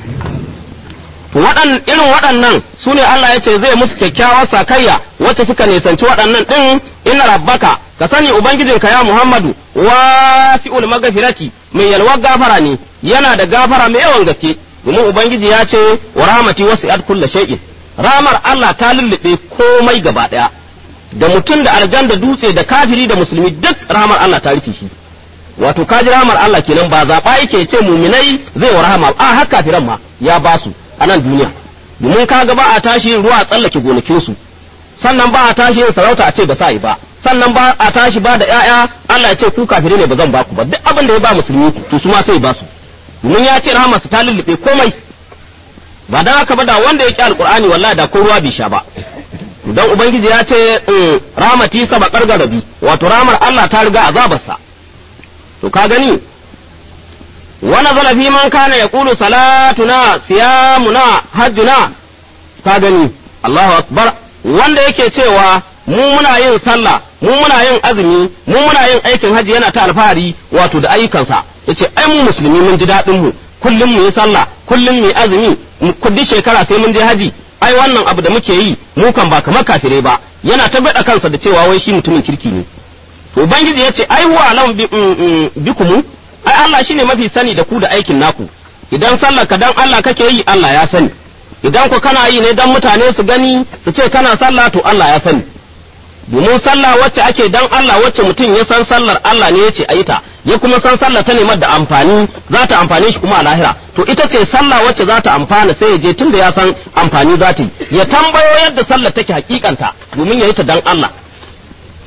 S2: waɗan irin waɗannan su ne Allah ya ce zai musu kyakkyawar sakayya wacce suka nisanci waɗannan ɗin inna rabbaka ka sani ubangijinka ya Muhammadu wasi'ul magfirati mai yalwar gafara ne yana da gafara mai yawan gaske domin ubangiji ya ce wa rahmati wasi'at kulli shay'in ramar Allah ta lullube komai gaba ɗaya da mutum da aljan da dutse da kafiri da musulmi duk ramar Allah ta rufe shi wato kaji ramar Allah kenan ba zaɓa yake ce muminai zai wa rahama a har kafiran ma ya ba su a nan duniya domin kaga ba a tashi yin ruwa a tsallake gonakinsu sannan ba a tashi yin sarauta a ce ba sa yi ba sannan ba a tashi ba da ƴaƴa Allah ya ce ku kafire ne ba zan ba ku ba duk abin da ya ba musulmi to su ma sai ba su domin ya ce rahamarsa ta lullube komai ba dan haka ba da wanda ya ki alqur'ani wallahi da ko ruwa bai sha ba dan ubangiji ya ce rahmati sabaqar garabi wato ramar Allah ta riga azabarsa to ka gani ونزل في من كان يقول صلاتنا صيامنا حجنا ka gani Allahu akbar wanda yake cewa mu muna yin sallah mu muna yin azumi mu muna yin aikin haji yana ta alfahari wato da ayyukansa yace ai mu musulmi mun ji daɗin mu kullum mu yi sallah kullum mu yi azumi kuddi shekara sai mun je haji ai wannan abu da muke yi mu kan ba kamar kafire ba yana ta bada kansa da cewa wai shi mutumin kirki ne to ubangiji yace ai huwa alam bikumu ai Allah shine mafi sani da ku da aikin naku idan sallar ka dan Allah kake yi Allah ya sani idan ku kana yi ne dan mutane su gani su ce kana sallah to Allah ya sani domin sallah wacce ake dan Allah wacce mutum ya san sallar Allah ne yace ayi ta ya kuma san sallah ta nemar da amfani za ta amfane shi kuma a lahira to ita ce sallah wacce za ta amfana sai ya je tunda ya san amfani za ta yi ya tambayo yadda sallar take hakikanta domin ya yi ta dan Allah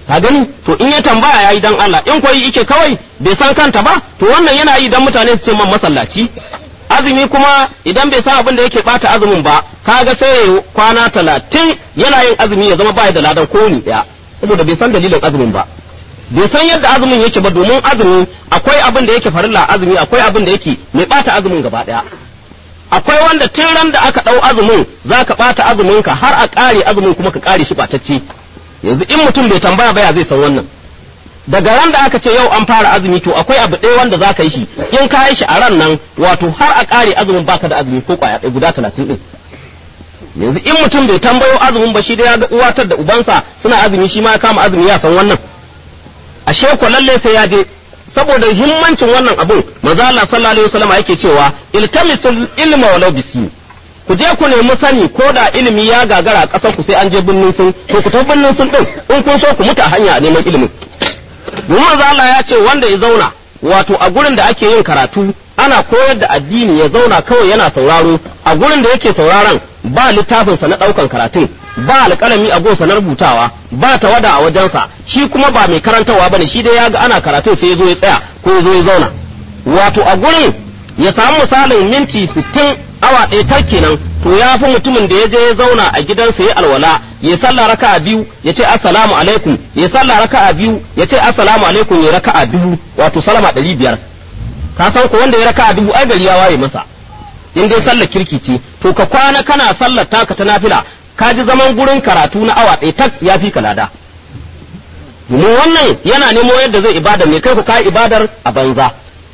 S2: ka gani to in ya tambaya yayi dan Allah in koyi yake kawai bai san kanta ba to wannan yana yi dan mutane su ce man masallaci azumi kuma idan bai san abin da yake bata azumin ba kaga sai ya kwana talatin yana yin azumi ya zama bai da ladan kowane daya saboda bai san dalilin azumin ba bai san yadda azumin yake ba domin azumi akwai abin da yake farilla azumi akwai abin da yake mai bata azumin gaba daya akwai wanda tun ran da aka dau azumin zaka bata azumin ka har a kare azumin kuma ka kare shi batacce yanzu in mutum bai tambaya ba ya zai san wannan daga ran da aka ce yau an fara azumi to akwai abu ɗaya wanda za ka yi shi in ka yi shi a ran nan wato har a ƙare azumin baka da azumi ko ƙwaya ɗaya guda talatin ɗin yanzu in mutum bai tambayo azumin ba shi da ya ga uwatar da ubansa suna azumi shi ma ya kama azumi ya san wannan ashe ko lalle sai ya je saboda himmancin wannan abun manzo Allah sallallahu alaihi wasallam yake cewa iltamisul ilma walau bisi ku je ku nemi sani ko da ilimi ya gagara a ƙasar ku sai an je binnin sun to ku tafi binnin sun din in kun so ku mutu a hanya a neman ilimin domin manzo Allah ya ce wanda ya zauna wato a gurin da ake yin karatu ana koyar da addini ya zauna kawai yana sauraro a gurin da yake sauraron ba littafinsa na ɗaukan karatun ba alƙalami a gonsa na rubutawa ba tawada a wajensa shi kuma ba mai karantarwa bane shi dai ya ga ana karatun sai ya zo ya tsaya ko ya zo ya zauna wato a gurin ya samu misalin minti sittin awa ɗaya tar kenan to ya fi mutumin da ya je ya zauna a gidansa ya alwala ya sallah raka'a biyu ya ce assalamu alaikum ya sallah raka'a biyu ya ce assalamu alaikum ya raka'a biyu wato salama ɗari biyar ka san ko wanda ya raka'a dubu ai gari ya waye masa in dai sallar kirki ce to ka kwana kana sallar taka ta nafila ka ji zaman gurin karatu na awa ɗaya tak ya fi kalada domin wannan yana nemo yadda zai ibada ne kai ku ka ibadar a banza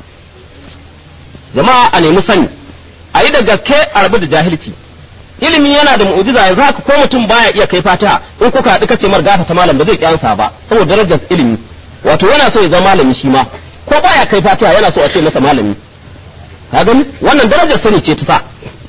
S2: jama'a a nemi sani a yi da gaske a rabu da jahilci ilimi yana da mu'jiza yanzu haka ko mutum baya iya kai fatiha in kuka haɗu kace mar gafa ta malam ba zai kyansa ba saboda darajar ilimi wato yana so ya zama malami shi ma ko baya kai fatiha yana so a ce masa malami ka gani wannan darajar sani ce ta sa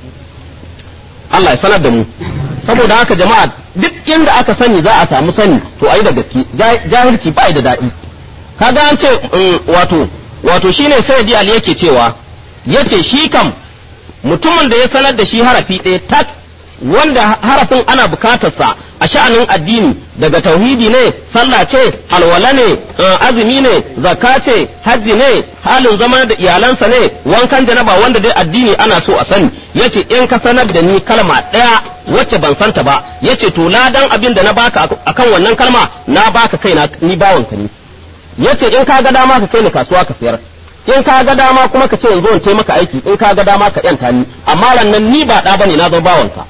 S2: Allah ya sanar da mu saboda haka jama'a duk inda aka sani za a samu sani to ayi da gaske jahilci ba da daɗi kaga an ce wato wato shine sayyidi ali yake cewa yace shi kam mutumin da ya sanar da shi harafi ɗaya tak wanda harafin ana bukatarsa a sha'anin addini daga tauhidi ne sallah ce alwala ne azumi ne zakka ce hajji ne halin zama da iyalansa ne wankan janaba wanda dai addini ana so a sani yace in ka sanar da ni kalma ɗaya wacce ban santa ba yace to ladan abin da na baka akan wannan kalma na baka kaina ni bawanka ne yace in ka ga dama ka kai ni kasuwa ka sayar in ka ga dama kuma ka ce in zo in taimaka aiki in ka ga dama ka yanta ni amma rannan ni ba ɗa bane na zo bawanka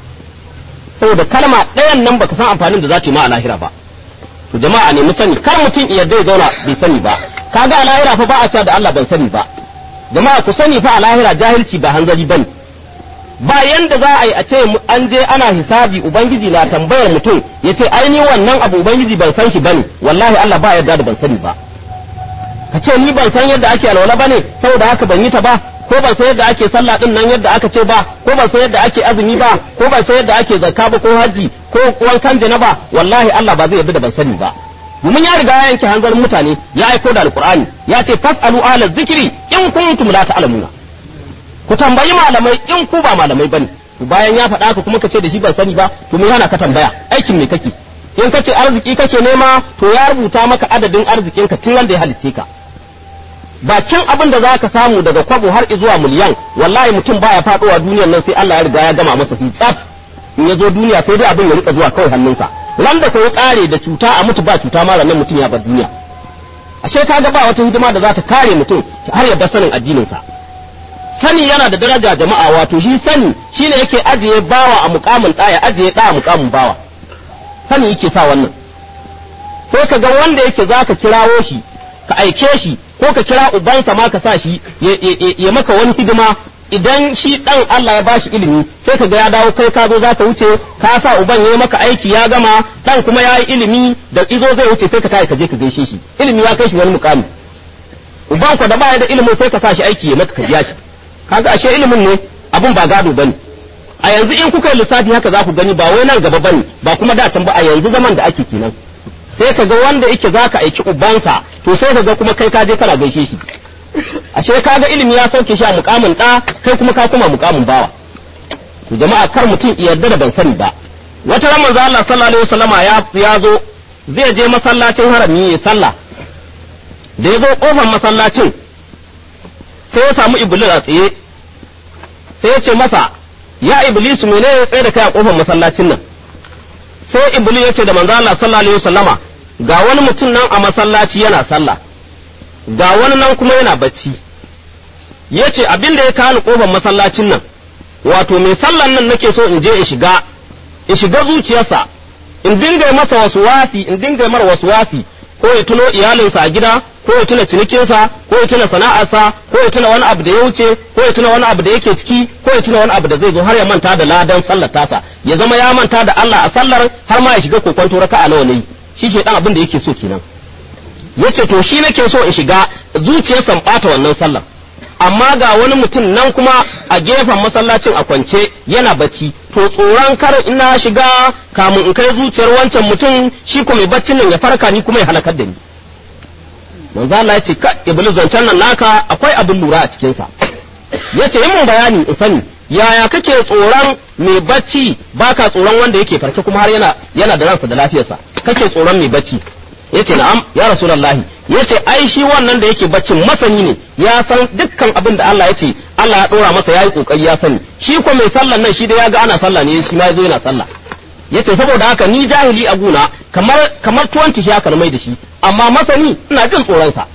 S2: saboda kalma ɗayan nan baka san amfanin da za ta yi ma a lahira ba to jama'a ne mu sani kar mutum ya ya zauna bai sani ba kaga a lahira fa ba a cewa da Allah ban sani ba jama'a ku sani fa a lahira jahilci ba hanzari bane ba yanda za a yi a ce an je ana hisabi ubangiji na tambayar mutum ya ce ai ni wannan abu ubangiji ban san shi bane wallahi Allah ba yarda da ban sani ba ka ce ni ban san yadda ake alwala bane saboda haka ban yi ta ba ko ban san yadda ake sallah din nan yadda aka ce ba ko ban san yadda ake azumi ba ko ban san yadda ake zakka ba ko haji ko wankan janaba wallahi Allah ba zai yarda da ban sani ba domin ya riga ya yanke hanzarin mutane ya aiko da alqur'ani ya ce fasalu ala zikri in kuntum la ta'lamuna ku tambayi malamai in ku ba malamai bane bayan ya faɗa ka kuma ka ce da shi ban sani ba to me yana ka tambaya aikin me kake in ka ce arziki kake nema to ya rubuta maka adadin arzikinka tun wanda ya halicce ka bakin abin da za ka samu daga kwabo har zuwa miliyan wallahi mutum baya faɗowa duniyar nan sai Allah ya riga ya gama masa hitsaf in ya zo duniya sai dai abin ya rika zuwa kawai hannunsa ran da kai kare da cuta a mutu ba cuta mara nan mutum ya bar duniya ashe kaga ba wata hidima da za ta kare mutum har ya bar sanin addinin sa sani yana da daraja jama'a wato shi sani shine yake ajiye bawa a mukamin ɗaya ajiye ɗa a mukamin bawa sani yake sa wannan sai ka ga wanda yake zaka kirawo shi ka aike shi ko ka kira ubansa ma ka sa shi ya maka wani hidima idan shi dan Allah ya bashi ilimi sai ka ga ya dawo kai ka zo za ka wuce ka sa uban ya maka aiki ya gama dan kuma ya yi ilimi da izo zai wuce sai ka tashi ka je ka gaishe shi ilimi ya kai shi wani mukami uban ku da baya da ilimin sai ka sa shi aiki ya maka ka biya shi kaga ashe ilimin ne abun ba gado bane a yanzu in kuka yi lissafi haka za ku gani ba wai nan gaba bane ba kuma da can ba a yanzu zaman da ake kenan sai ka ga wanda yake za ka aiki ubansa to sai ka ga kuma kai ka je kana gaishe shi ashe ka ga ilimi ya sauke shi a mukamin ɗa kai kuma ka kuma mukamin bawa to jama'a kar mutum yarda da ban sani ba wata ran manzo Allah sallallahu alaihi wasallama ya ya zo zai je masallacin harami ya sallah da ya zo kofar masallacin sai ya samu iblis a tsaye sai ya ce masa ya iblis mene ya tsaye da kai a kofar masallacin nan sai iblis ya ce da manzo Allah sallallahu alaihi wasallama ga wani mutum nan a masallaci yana sallah ga wani nan kuma yana bacci ya ce abin da ya kawo kofar masallacin nan wato mai sallan nan nake so in je in shiga in shiga zuciyarsa in dinga masa wasu wasi in dinga mar wasu wasi ko ya tuno iyalinsa a gida ko ya tuna cinikinsa ko ya tuna sana'arsa ko ya tuna wani abu da ya wuce ko ya tuna wani abu da yake ciki ko ya tuna wani abu da zai zo har ya manta da ladan sallar tasa ya zama ya manta da Allah a sallar har ma ya shiga kokonto raka'a nawa ne shi ke dan abin da yake so kenan yace to shi nake so in shiga zuciyarsa in bata wannan sallar amma ga wani mutum nan kuma a gefen masallacin a kwance yana bacci to tsoron kar ina shiga kamun in kai zuciyar wancan mutum shi ko mai baccin nan ya farka ni kuma ya halakar da ni manzo Allah ya ce ka iblis zancen nan naka akwai abin lura a cikin sa yace yi mun bayani in sani yaya kake tsoron mai bacci baka tsoron wanda yake farke kuma har yana yana da ransa da lafiyarsa kake tsoron mai bacci yace na'am ya rasulullahi yace ai shi wannan da yake baccin masani ne ya san dukkan abin da Allah yace Allah ya dora masa yayi kokari ya sani shi ko mai sallan nan shi da ya ga ana sallah ne shi ma yazo yana sallah yace saboda haka ni jahili a guna kamar kamar tuwanti shi aka mai da shi amma masani ina jin tsoron sa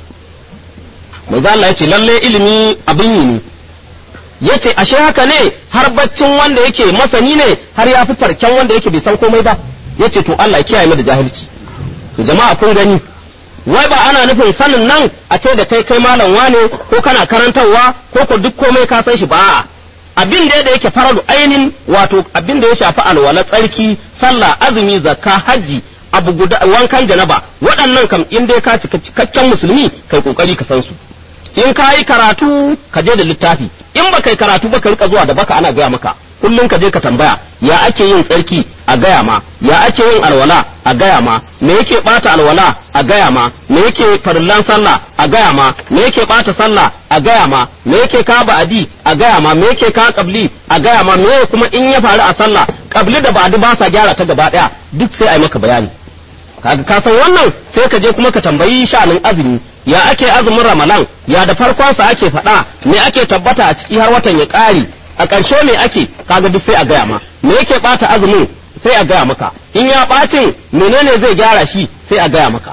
S2: manzo Allah yace lalle ilimi abin yi ne yace ashe haka ne har baccin wanda yake masani ne har ya fi farken wanda yake bai san komai ba yace to Allah ya kiyaye mu da jahilci to jama'a kun gani wai ba ana nufin sanin nan a ce da kai kai malam wane ko kana karantarwa ko ko duk komai ka san shi ba abin da da yake faradu ainin wato abin da ya shafi alwala tsarki sallah azumi zakka hajji abu guda wankan janaba waɗannan kam in dai ka cika cikakken musulmi kai kokari ka san su in ka yi karatu ka je da littafi in ba kai karatu ba ka rika zuwa da baka ana gaya maka kullum ka je ka tambaya ya ake yin tsarki a gaya ma ya ake yin alwala a gaya ma me yake bata alwala a gaya ma me yake farillan sallah a gaya ma me yake bata sallah a gaya ma me yake ka ba'adi a gaya ma me yake ka qabli a gaya ma me kuma in ya faru a sallah qabli da ba'adi ba sa gyara ta gaba daya duk sai a yi maka bayani kaga ka san wannan sai ka je kuma ka tambayi sha'anin azumi ya ake azumin ramalan ya da farkon sa ake faɗa me ake tabbata a ciki har watan ya ƙare a ƙarshe me ake kaga duk sai a gaya ma me yake bata azumin sai a gaya maka in ya ɓacin menene zai gyara shi sai a gaya maka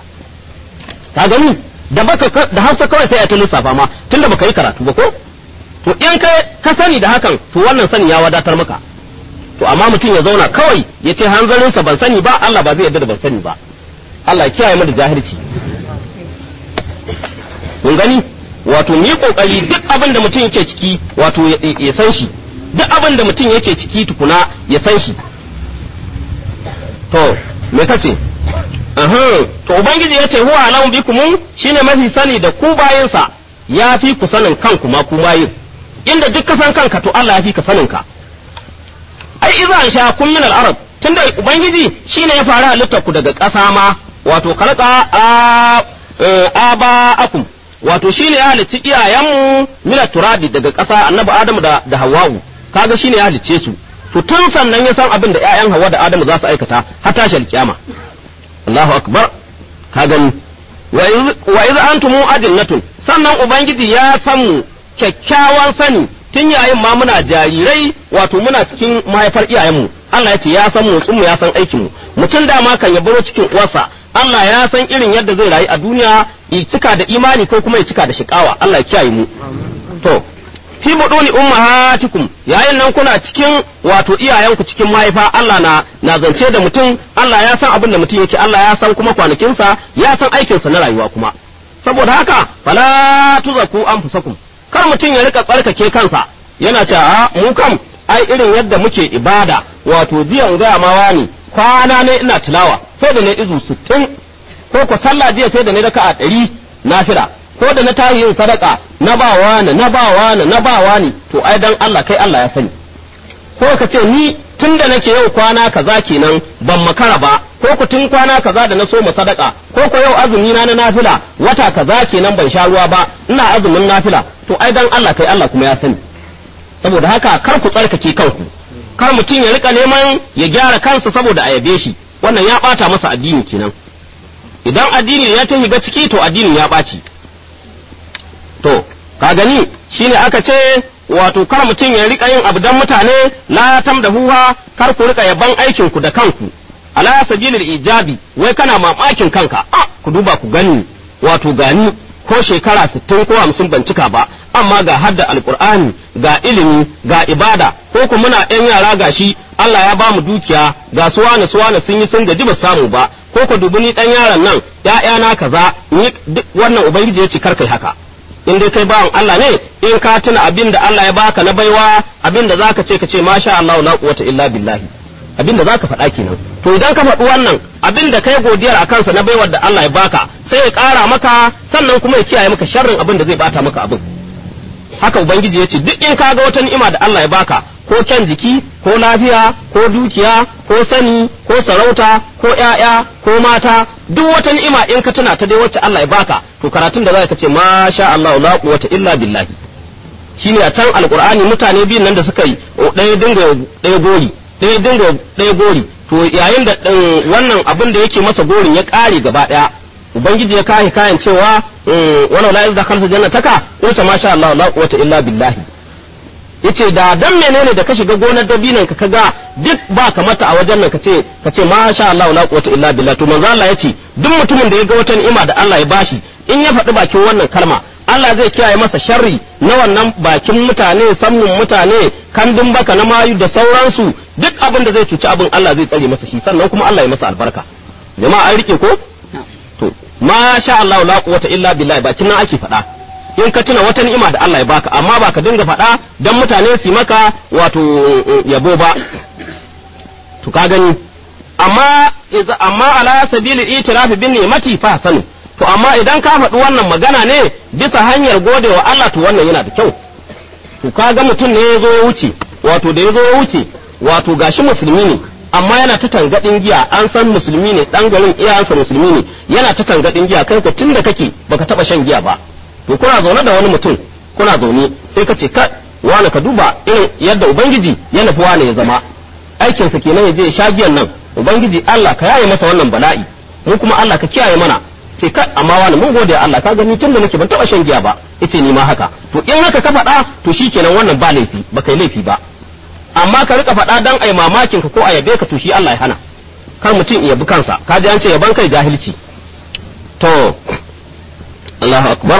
S2: ka gani da baka da hausa kawai sai a ta lissafa ma tunda baka yi karatu ba ko to in ka ka sani da hakan to wannan sani ya wadatar maka to amma mutum ya zauna kawai ya ce hanzarinsa ban sani ba Allah ba zai yarda da ban sani ba Allah ya kiyaye mu da jahilci kun gani wato ni kokari duk abin da mutum yake ciki wato ya san shi duk abin da mutum yake ciki tukuna ya san shi to me kace Uhum. to ubangiji ya ce huwa alamu bikum shine mafi sani da ku bayinsa ya fi ku sanin kanku ma ku bayin inda duk ka san kanka to Allah ya fi ka sanin ka ai idza sha kun min al-arab tunda ubangiji shine ya fara halittar ku daga ƙasa ma wato khalaqa aba'akum wato shine ya halicci iyayenmu min turabi daga ƙasa annabi adamu da da hawwa'u kaga shine ya halicce su to tun sannan ya san abin da ƴaƴan hawa da adamu za su aikata har tashar kiyama Allahu akbar ka gani wa iz antum ajinnatun sannan ubangiji ya san mu kyakkyawan sani tun yayin ma muna jarirai wato muna cikin mahaifar iyayenmu Allah ya ce ya san mu mu ya san aikin mu mutum dama kan ya baro cikin uwarsa Allah ya san irin yadda zai rayu a duniya ya cika da imani ko kuma ya cika da shikawa Allah ya kiyaye mu to fi buduni ummahatikum yayin nan kuna cikin wato iyayenku cikin mahaifa Allah na na zance da mutum Allah ya san abin da mutum yake Allah ya san kuma kwanakinsa ya san aikinsa na rayuwa kuma saboda haka fala tuzaku anfusakum kar mutum ya rika tsarkake kansa yana cewa mu kam ai irin yadda muke ibada wato jiya gaya ma wani kwana ne ina tilawa sai da ne izu sittin ko ko sallah jiya sai da ne raka'a ɗari nafila ko da na tashi yin sadaka na ba wani na ba wani na ba wani to ai dan Allah kai Allah ya sani ko ka ce ni tun da nake yau kwana kaza kenan ban makara ba ko ku tun kwana kaza da na so mu sadaka ko ko yau azumi na na nafila wata kaza kenan ban sha ruwa ba ina azumin nafila to ai dan Allah kai Allah kuma ya sani saboda haka kar ku tsarkake kanku kar mutum ya rika neman ya gyara kansa saboda a yabe shi wannan ya bata masa addini kenan idan addini ya ta shiga ciki to addinin ya ɓaci to ka gani shine aka ce wato kar mutum ya rika yin abu dan mutane la tamdahuha kar ku rika yaban aikin ku da kanku ala sabilil ijabi wai kana mamakin kanka a ku duba ku gani wato gani ko shekara 60 ko 50 ban cika ba amma ga hadda alqur'ani ga ilimi ga ibada ko ku muna ɗan yara gashi Allah ya ba mu dukiya ga suwana suwana sun yi sun gaji ba samu ba ko ku dubi ni ɗan yaron nan ‘ya'yana kaza ni duk wannan ubangiji ya ce kar kai haka in dai kai bawan Allah ne in ka tuna abin da Allah ya baka na baiwa abin da zaka ce ka ce masha Allah la quwwata illa billahi abin da zaka faɗa kenan to idan ka faɗi wannan abin da kai godiyar akan sa na baiwar da Allah ya baka sai ya ƙara maka sannan kuma ya kiyaye maka sharrin abin da zai bata maka abin haka ubangiji ya ce duk in ka ga wata ni'ima da Allah ya baka ko kyan jiki ko lafiya ko dukiya ko sani ko sarauta ko ƴaƴa ko mata duk wata ni'ima in ka tuna ta dai wacce Allah ya baka to karatun da za ka ce masha Allah la quwwata illa billahi shine a can alqur'ani mutane biyun nan da suka yi ɗaya dinga ɗaya gori ɗaya dinga ɗaya gori to yayin da wannan abin da yake masa gorin ya ƙare gaba ɗaya ubangiji ya kai kayan cewa wala la yazda khalsa jannataka qulta masha Allah la quwwata illa billahi yace da dan menene da ka shiga gonar dabinan ka kaga duk ba ka mata a wajen nan kace kace masha Allah la quwwata illa billah to manzo Allah yace duk mutumin da ya ga wata ni'ima da Allah ya bashi in ya faɗi bakin wannan kalma Allah zai kiyaye masa sharri na wannan bakin mutane sammun mutane kandun baka na mayu da sauransu duk abin da zai cuci abin Allah zai tsare masa shi sannan kuma Allah ya masa albarka jama'a an rike ko to masha Allah la quwwata illa billah bakin nan ake faɗa in ka tuna wata ni'ima da Allah ya baka amma ba ka dinga faɗa dan mutane su maka wato yabo ba to ka gani amma amma ala sabili itirafi bin ni'mati fa sanu to amma idan ka faɗi wannan magana ne bisa hanyar godewa Allah to wannan yana da kyau to ka ga mutum ne ya zo ya wuce wato da ya zo ya wuce wato gashi musulmi ne amma yana ta tangadin giya an san musulmi ne dan garin iyayensa musulmi ne yana ta tangadin giya kai ko tunda kake baka taba shan giya ba to kuna zaune da wani mutum kuna zaune sai ka ce ka wani ka duba irin yadda ubangiji ya nufi wani ya zama aikinsa kenan ya je ya sha giyan nan ubangiji Allah ka yaye masa wannan bala'i mu kuma Allah ka kiyaye mana sai ka amma wani mun gode Allah ka gani tun da nake ban taba shan giya ba yace ni ma haka to in haka ka faɗa to shikenan wannan ba laifi ba kai laifi ba amma ka rika faɗa dan ai mamakin ka ko a yabe ka to shi Allah ya hana kar mutum ya bi kansa ka ji an ce yaban kai jahilci to Allahu akbar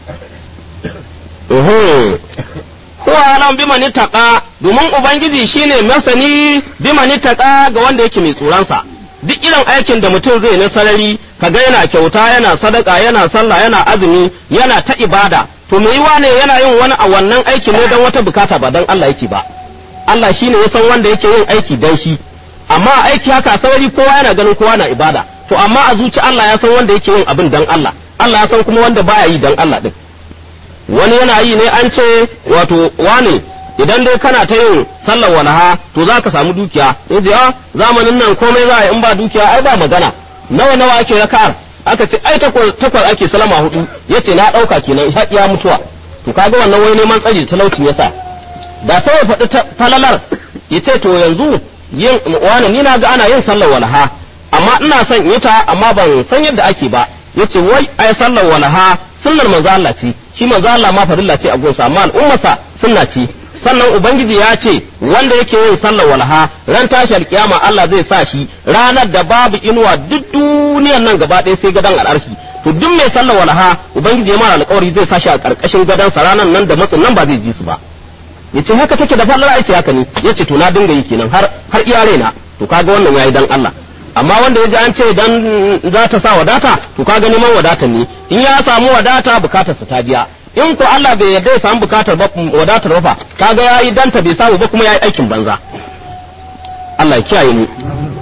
S2: huwa alam biman ittaqa domin ubangiji shine masani biman ittaqa ga wanda yake mai tsoronsa duk irin aikin da mutum zai na sarari kaga yana kyauta yana sadaka yana sallah yana azumi yana ta ibada to me yiwa ne yana yin wani a wannan aikin ne don wata bukata ba dan Allah yake ba Allah shine ya san wanda yake yin aiki dan shi amma aiki haka sarari kowa yana ganin kowa na ibada to amma a zuci Allah ya san wanda yake yin abin dan Allah Allah ya san kuma wanda baya yi dan Allah din wani yana yi ne an ce wato wane idan dai kana ta yin sallar walaha to za ka samu dukiya yace a zamanin nan komai za a yi in ba dukiya ai ba magana nawa nawa ake raka'ar aka ce ai takwas ake salama hudu yace na dauka kenan har ya mutuwa to kaga wannan wai neman tsari talaucin yasa da sai ya faɗi falalar yace to yanzu yin wani ni na ga ana yin sallar walaha amma ina son yi ta amma ban san yadda ake ba yace wai ai sallar walaha sunnar manzo Allah ce shi manzo Allah ma farilla ce a gonsa amma al'ummarsa sunna ce sannan ubangiji ya ce wanda yake yin sallar walha ran tashi alkiyama Allah zai sa shi ranar da babu inuwa duk duniyar nan gaba ɗaya sai gadan al'arshi to duk mai sallar walha ubangiji ya mara alƙawari zai sa shi a ƙarƙashin gadan sa ranar nan da matsin nan ba zai ji su ba yace haka take da fallar aice haka ne yace to na dinga yi kenan har har iya raina to kaga wannan yayi dan Allah amma wanda ya ji an ce dan za ta sa wadata to kaga neman wadata ne in ya samu wadata bukatarsa ta biya in ko Allah bai yarda ya samu bukatar ba wadatar ba kaga yayi danta bai samu ba kuma yayi aikin banza Allah ya kiyaye mu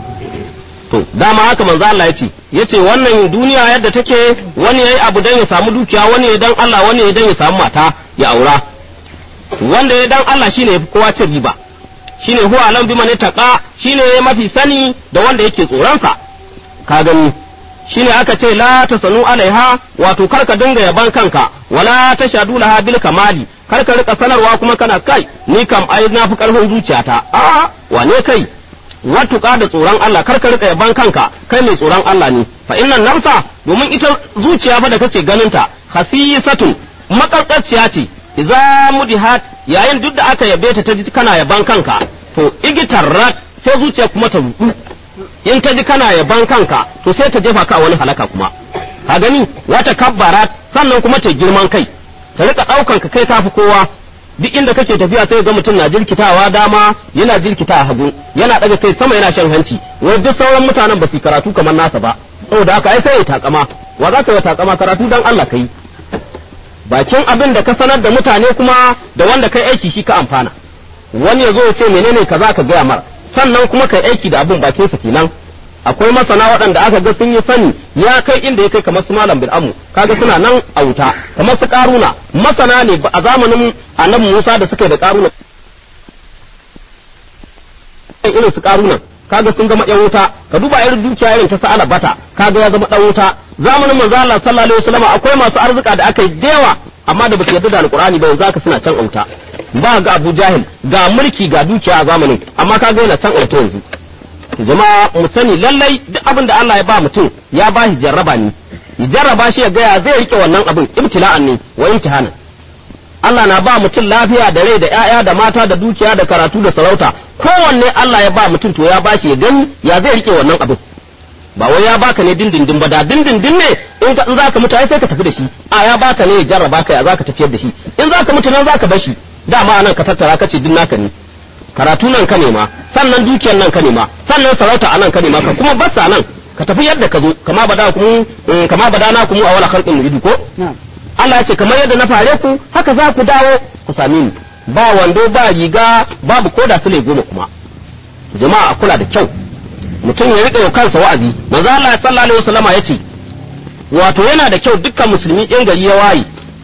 S2: to dama haka manzo Allah ya ce yace wannan duniya yadda take wani yayi abu dan ya samu dukiya wani ya dan Allah wani ya dan ya samu mata ya aura wanda ya dan Allah shine yafi kowa cin riba shine huwa alam bi man taqa shine mafi sani da wanda yake tsoron sa ka gani shine aka ce la tasanu alaiha wato kar ka dinga yaban kanka wala tashadu laha bil kamali kar ka rika sanarwa kuma kana kai ni kam ai na fi karfin zuciyata a wane kai watuƙa da tsoron Allah kar ka rika yaban kanka kai mai tsoron Allah ne fa innan nafsa domin ita zuciya fa da kake ganin ta hasisatun makarƙaciya ce idza mudihat yayin duk da aka yabe ta ta ji kana yaban kanka to igitarrat sai zuciya kuma ta rudu in ta ji kana yaban kanka to sai ta jefa ka wani halaka kuma ka gani wata kabbara sannan kuma ta girman kai ta rika ɗaukan ka kai kafi kowa duk inda kake tafiya sai ga mutum na jirkitawa dama yana jirkita a hagu yana daga kai sama yana shan hanci wai duk sauran mutanen ba su karatu kamar nasa ba saboda haka ai sai ya takama wa za ka yi takama karatu dan Allah kai bakin abin da ka sanar da mutane kuma da wanda kai aiki shi ka amfana wani ya zo ya ce menene kaza ka gaya mar sannan kuma kai aiki da abin bakin sa kenan akwai masana waɗanda aka ga sun yi sani ya kai inda ya kai kamar su malam bil amu kaga suna nan a wuta kamar su karuna masana ne a zamanin annabi Musa da suka yi da karuna irin su karuna kaga sun zama yan wuta ka duba irin dukiya irin ta sa'ala bata kaga ya zama dan wuta zamanin manzo Allah sallallahu alaihi wasallam akwai masu arzika da aka yi dewa amma da basu yarda da alqur'ani ba yanzu aka suna can auta ba ga Abu Jahil ga mulki ga dukiya a zamanin amma kaga yana can auta yanzu jama'a mu sani lallai duk abin da Allah ya ba mutum ya ba shi jarraba ne ya jarraba shi ya gaya zai rike wannan abin ibtila'an ne wa imtihanan Allah na ba mutum lafiya da rai da ƴaƴa da mata da dukiya da karatu da sarauta kowanne Allah ya ba mutum to ya ba shi ya gani ya zai rike wannan abin ba wai ya baka ne dindindin ba da dindindin ne in ka in zaka mutu ai sai ka tafi da shi a ya baka ne ya jarraba ka ya zaka tafiyar da shi in zaka mutu nan zaka bar shi dama nan ka tattara ka ce din naka ne karatu nan ka nema sannan dukiyar nan ka nema sannan sarauta a nan ka nema ka kuma bassa nan ka tafi yadda ka zo kama bada kuma kama bada na kuma a wala khalqin muridu ko Allah ya ce kamar yadda na fare ku haka za ku dawo ku same ni ba wando ba riga babu koda su ne goma kuma jama'a a kula da kyau mutum ya riƙa kansa wa'azi manzo Allah sallallahu alaihi wasallama yace wato yana da kyau dukkan musulmi in gari ya waye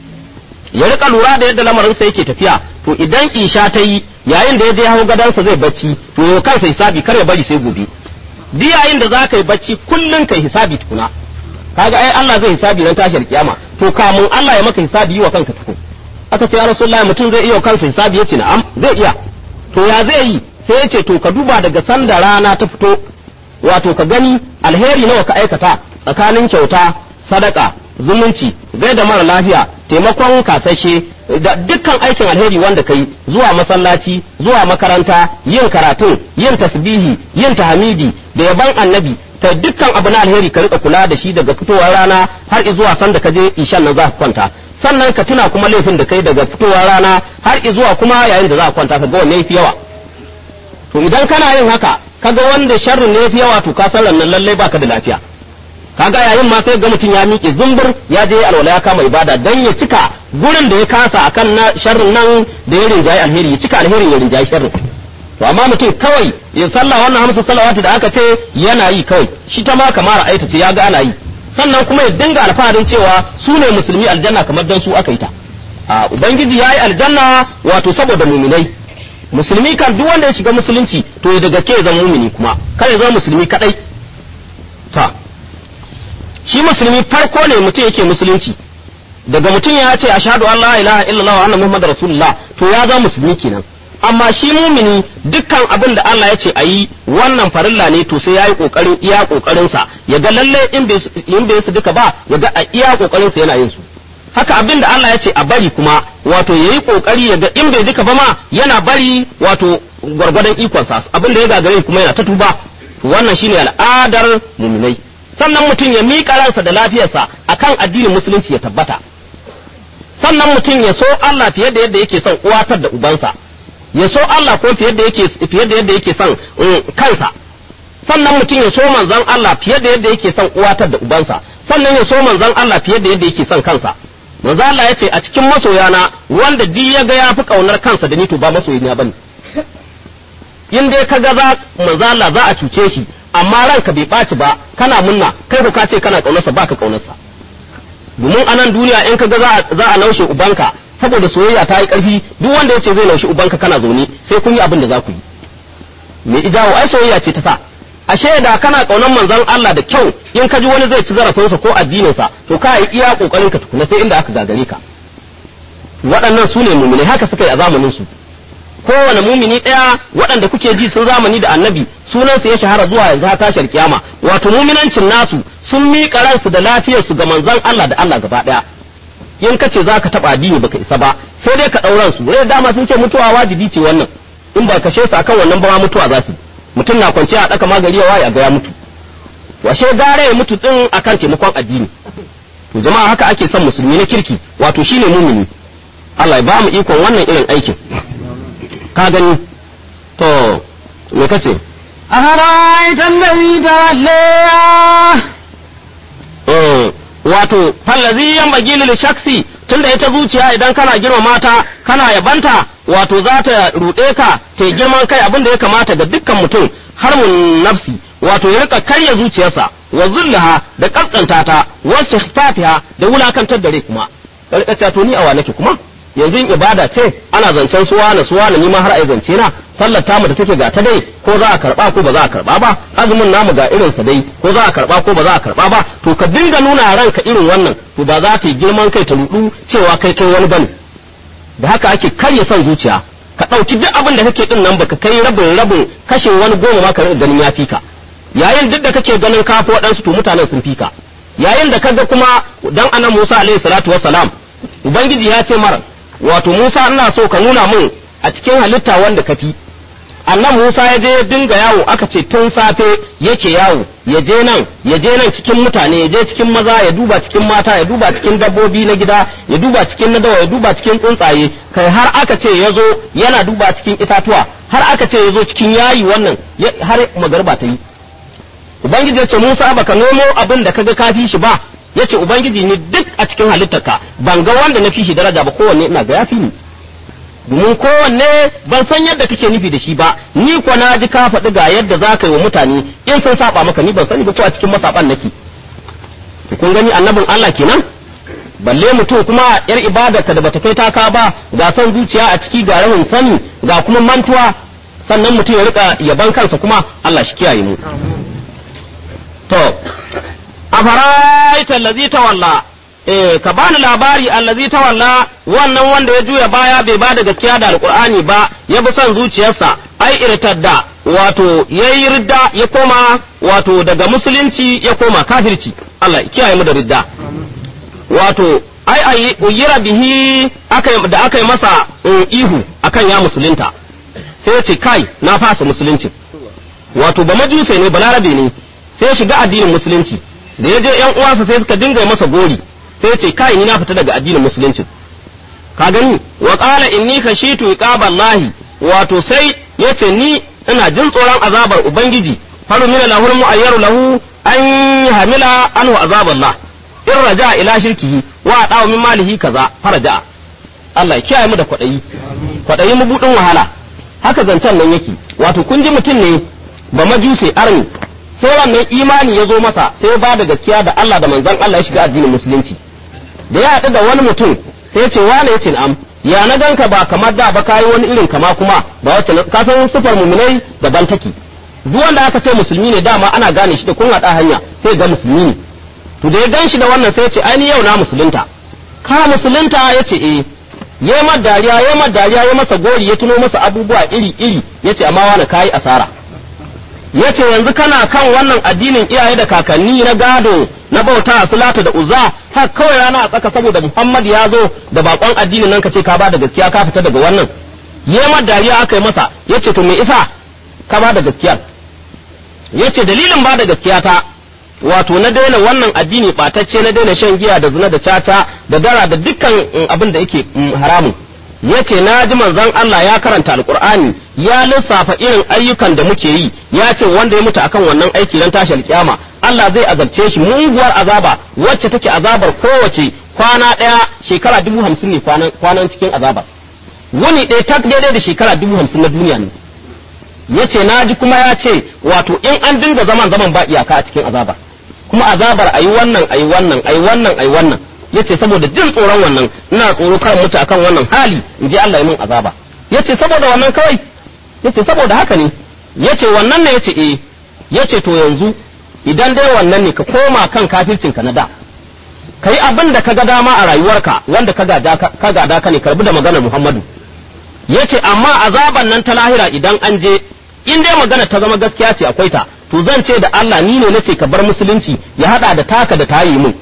S2: ya rika lura da yadda lamarinsa yake tafiya to idan isha ta yi yayin da ya je hau gadansa zai bacci to yau kansa hisabi kar ya bari sai gobe duk yayin da za ka yi bacci kullum kai hisabi tukuna kaga ai Allah zai hisabi ran tashar kiyama to kamun Allah ya maka hisabi yi wa kanka tukun aka ce ya rasulullahi mutum zai iya kansa hisabi yace na'am zai iya to ya zai yi sai ya ce to ka duba daga sanda rana ta fito wato ka gani alheri nawa ka aikata tsakanin kyauta sadaka zumunci gaida mara lafiya taimakon kasashe da dukkan aikin alheri wanda kai zuwa masallaci zuwa makaranta yin karatun yin tasbihi yin tahmidi da yaban annabi ka dukkan abu na alheri ka rika kula da shi daga fitowar rana har zuwa sanda ka je ishan nan za ka kwanta sannan ka tuna kuma laifin da kai daga fitowar rana har zuwa kuma yayin da za ka kwanta ka ga wanne yafi yawa to idan kana yin haka kaga wanda sharrin ne yafi yawa to ka san nan lallai baka da lafiya kaga yayin ma sai ga mutum ya miƙe zumbur ya je alwala ya kama ibada dan ya cika gurin da ya kasa akan na sharrin nan da ya rinjayi alheri ya cika alherin ya rinjayi sharrin to amma mutum kawai ya sallah wannan hamsa salawatu da aka ce yana yi kawai shi ta ma kamar aita ce ya ga ana yi sannan kuma ya dinga alfaharin cewa su ne musulmi aljanna kamar dan su aka yi ta a ubangiji ya yi aljanna wato saboda muminai musulmi kan duk wanda ya shiga musulunci to ya da gaske ya zama mumini kuma kar ya zama musulmi kadai ta shi musulmi farko ne mutum yake musulunci daga mutum ya ce ashhadu an la ilaha illallah wa anna muhammadar rasulullah to ya zama musulmi kenan amma shi mumini dukkan abin da Allah ya ce a yi wannan farilla ne to sai ya yi kokarin iya kokarin sa ya ga lalle in bai su duka ba ya ga a iya kokarin sa yana yin su haka abin da Allah ya ce a bari kuma wato yayi kokari ya ga in bai duka ba ma yana bari wato gwargwadon ikon sa abin da ya gagare kuma yana ta tuba wannan shine al'adar muminai sannan mutum ya miƙa ransa da lafiyarsa akan addinin musulunci ya tabbata sannan mutum ya so Allah fiye da yadda yake son uwatar da ubansa ya so Allah ko fiye da yake fiye da yadda yake son kansa sannan mutum ya so manzon Allah fiye da yadda yake son uwatar da ubansa sannan ya so manzon Allah fiye da yadda yake son kansa manzo Allah ya ce a cikin masoyana wanda duk ya ga ya fi kaunar kansa da ni to ba masoyina bane in dai ka ga za manzo Allah za a cuce shi amma ranka bai ɓaci ba kana munna kai ko ka ce kana kaunarsa ba ka kaunarsa domin a nan duniya in ka ga za a naushe ubanka saboda soyayya ta yi ƙarfi duk wanda ya ce zai naushe ubanka kana zaune sai kun yi abin da za ku yi me ijawo ai soyayya ce ta sa ashe da kana kaunar manzon Allah da kyau in ka ji wani zai ci zarafinsa ko addininsa to ka yi iya kokarin ka tukuna sai inda aka gagare ka waɗannan su ne mumune haka suka yi a zamanin su kowane mumini ɗaya waɗanda kuke ji sun zamani da annabi sunansu ya shahara zuwa yanzu har tashar kiyama wato muminancin nasu sun miƙa ransu da lafiyarsu ga manzon Allah da Allah gaba ɗaya in ka ce za ka taɓa addini baka isa ba sai dai ka ɗauran su rai dama sun ce mutuwa wajibi ce wannan in ba kashe su akan wannan ba ma mutuwa za su mutum na kwanciya a ɗaka magari ya waye a ga ya mutu washe gare ya mutu din akan taimakon addini to jama'a haka ake son musulmi na kirki wato shine mumini Allah ya ba mu ikon wannan irin aikin ka gani to me kace
S1: أفرأيت الذي تولى
S2: eh wato fallazi yan bagi lil shaksi tunda ita zuciya idan kana girma mata kana yabanta wato za ta ruɗe ka ta girman kai abin da ya kamata ga dukkan mutum har mun nafsi wato ya rika karya zuciyarsa wa zullaha da kaskanta ta wa istighfafiha da wulakantar da rai kuma ka rika cewa to ni awa nake kuma yanzu in ibada ce ana zancen suwa na suwa na nima har ai zance na sallar tamu da take ga ta dai ko za a karba ko ba za a karba ba azumin namu ga irin sa dai ko za a karba ko ba za a karba ba to ka dinga nuna ranka irin wannan to ba za ta yi girman kai ta rudu cewa kai kai wani bane da haka ake karya son zuciya ka ɗauki duk abin da kake din nan baka kai rabin rabin kashe wani goma ma ka rinka ganin ya fika yayin duk da kake ganin kafi waɗansu to mutanen sun fika yayin da kaga kuma dan anan Musa alaihi salatu wassalam ubangiji ya ce mara wato Musa ina so ka nuna mun a cikin halitta wanda ka fi annan Musa ya je dinga yawo aka ce tun safe yake yawo ya je nan ya je nan cikin mutane ya je cikin maza ya duba cikin mata ya duba cikin dabbobi na gida ya duba cikin na dawa ya duba cikin tsuntsaye kai har aka ce ya zo yana duba cikin itatuwa har aka ce ya zo cikin yayi wannan har magarba ta yi ubangiji ya ce Musa baka nomo abin da kaga ka fi shi ba ya ce ubangiji ni duk a cikin halittarka ban ga wanda na fi shi daraja ba kowanne ina ga ya fi ni domin kowanne ban san yadda kake nufi da shi ba ni ko na ji ka faɗi ga yadda za ka yi wa mutane in sun saba maka ni ban sani ba ko a cikin masaban nake kun gani annabin Allah kenan balle mutum kuma yar ibadarka da bata kai taka ba ga son zuciya a ciki ga rahin sani ga kuma mantuwa sannan mutum ya rika yaban kansa kuma Allah shi kiyaye mu to afaraita allazi tawalla eh ka bani labari allazi tawalla wannan wanda ya juya baya bai bada gaskiya da alqur'ani ba ya bi son zuciyarsa ai irtadda wato yayi ridda ya koma wato daga musulunci ya koma kafirci Allah ya kiyaye mu da ridda wato ai ai uyira bihi aka da aka yi masa ihu akan ya musulunta sai ya ce kai na fasa musulunci wato ba majusai ne balarabe ne sai ya shiga addinin musulunci da ya je yan uwansa sai suka dinga masa gori sai ya ce kai ni na fita daga addinin musulunci ka gani wa qala inni khashitu iqaballahi wato sai yace ni ina jin tsoron azabar ubangiji faru min lahul mu'ayyaru lahu an hamila anhu azaballah in raja ila shirkihi wa dawo min malihi kaza faraja Allah ya kiyaye mu da kwadayi kwadayi mu budin wahala haka zancen nan yake wato kun ji mutum ne ba majuse arni sai wannan imani ya zo masa sai ya bada gaskiya da Allah da manzon Allah ya shiga addinin musulunci da ya haɗu da wani mutum sai ya ce wane ya ce na'am ya na ganka ba kamar da ba kayi wani irin kama kuma ba wacce ka san sufar muminai daban take duk wanda aka ce musulmi ne dama ana gane shi da kun haɗa hanya sai ga musulmi ne to da ya gan shi da wannan sai ya ce ai ni yau na musulunta ka musulunta ya ce eh ya yi dariya ya yi dariya ya masa gori ya tuno masa abubuwa iri iri ya ce amma wani kayi asara ya ce yanzu kana kan wannan addinin iyaye da kakanni na gado na bauta a sulata da uzza har kawai rana a tsaka saboda muhammad ya zo da bakon addinin nan ka ce ka ba da gaskiya ka fita daga wannan yema dariya aka yi masa ya ce to me isa ka ba da gaskiya ya ce dalilin ba da gaskiya ta wato na daina wannan addini ɓatacce na daina shan giya da zina da caca da dara da dukkan abin da yake haramun ya ce na ji manzon Allah ya karanta alkur'ani ya lissafa irin ayyukan da muke yi ya ce wanda ya mutu akan wannan aiki don tashi alkiyama Allah zai azabce shi muguwar azaba wacce take azabar kowace kwana ɗaya shekara dubu hamsin ne kwanan cikin azabar wani ɗaya tak daidai da shekara dubu hamsin na duniya ne ya ce na ji kuma ya ce wato in an dinga zaman zaman ba iyaka a cikin azabar kuma azabar ayi wannan ayi wannan ayi wannan ayi wannan yace saboda jin tsoron wannan ina tsoro kan mutu akan wannan hali in ji Allah ya min azaba yace saboda wannan kawai yace saboda haka ne yace wannan ne yace eh yace to yanzu idan dai wannan ne ka koma kan kafircin ka na da kai abin da ka ga dama a rayuwarka wanda ka gada ka gada ka ne karbi da maganar Muhammadu yace amma azaban nan ta lahira idan an je in dai magana ta zama gaskiya ce akwai ta to zan ce da Allah ni ne nace ka bar musulunci ya hada da taka da tayi mun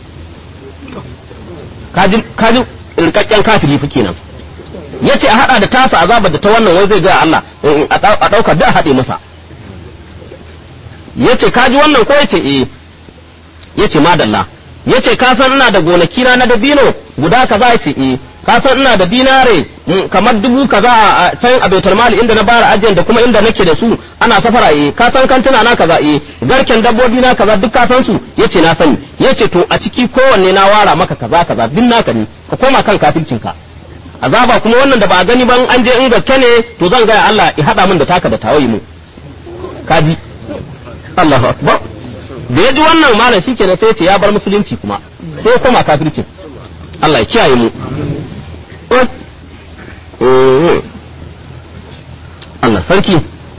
S2: kaji kaji rikakken kafiri fi kenan yace a hada da tasa azabar da ta wannan wai zai ga Allah a dauka da hade masa yace kaji wannan ko yace eh yace madalla yace ka san ina da gonaki na na dabino guda kaza yace eh ka san ina da dinare kamar dubu kaza a can a baitul mali inda na bara ajiyar da kuma inda nake da su ana safara eh ka san kantuna na kaza eh garken dabbobi na kaza duk ka san su yace na sani yace to a ciki kowanne na wara maka kaza kaza duk naka ne ka koma kan kafircin ka azaba kuma wannan da ba a gani ban an je in gaske ne to zan ga Allah ya hada min da taka da tawayi mu kaji Allahu akbar da ya ji wannan malam shikenan sai ya ce ya bar musulunci kuma sai ya koma kafircin Allah ya kiyaye mu Allah sarki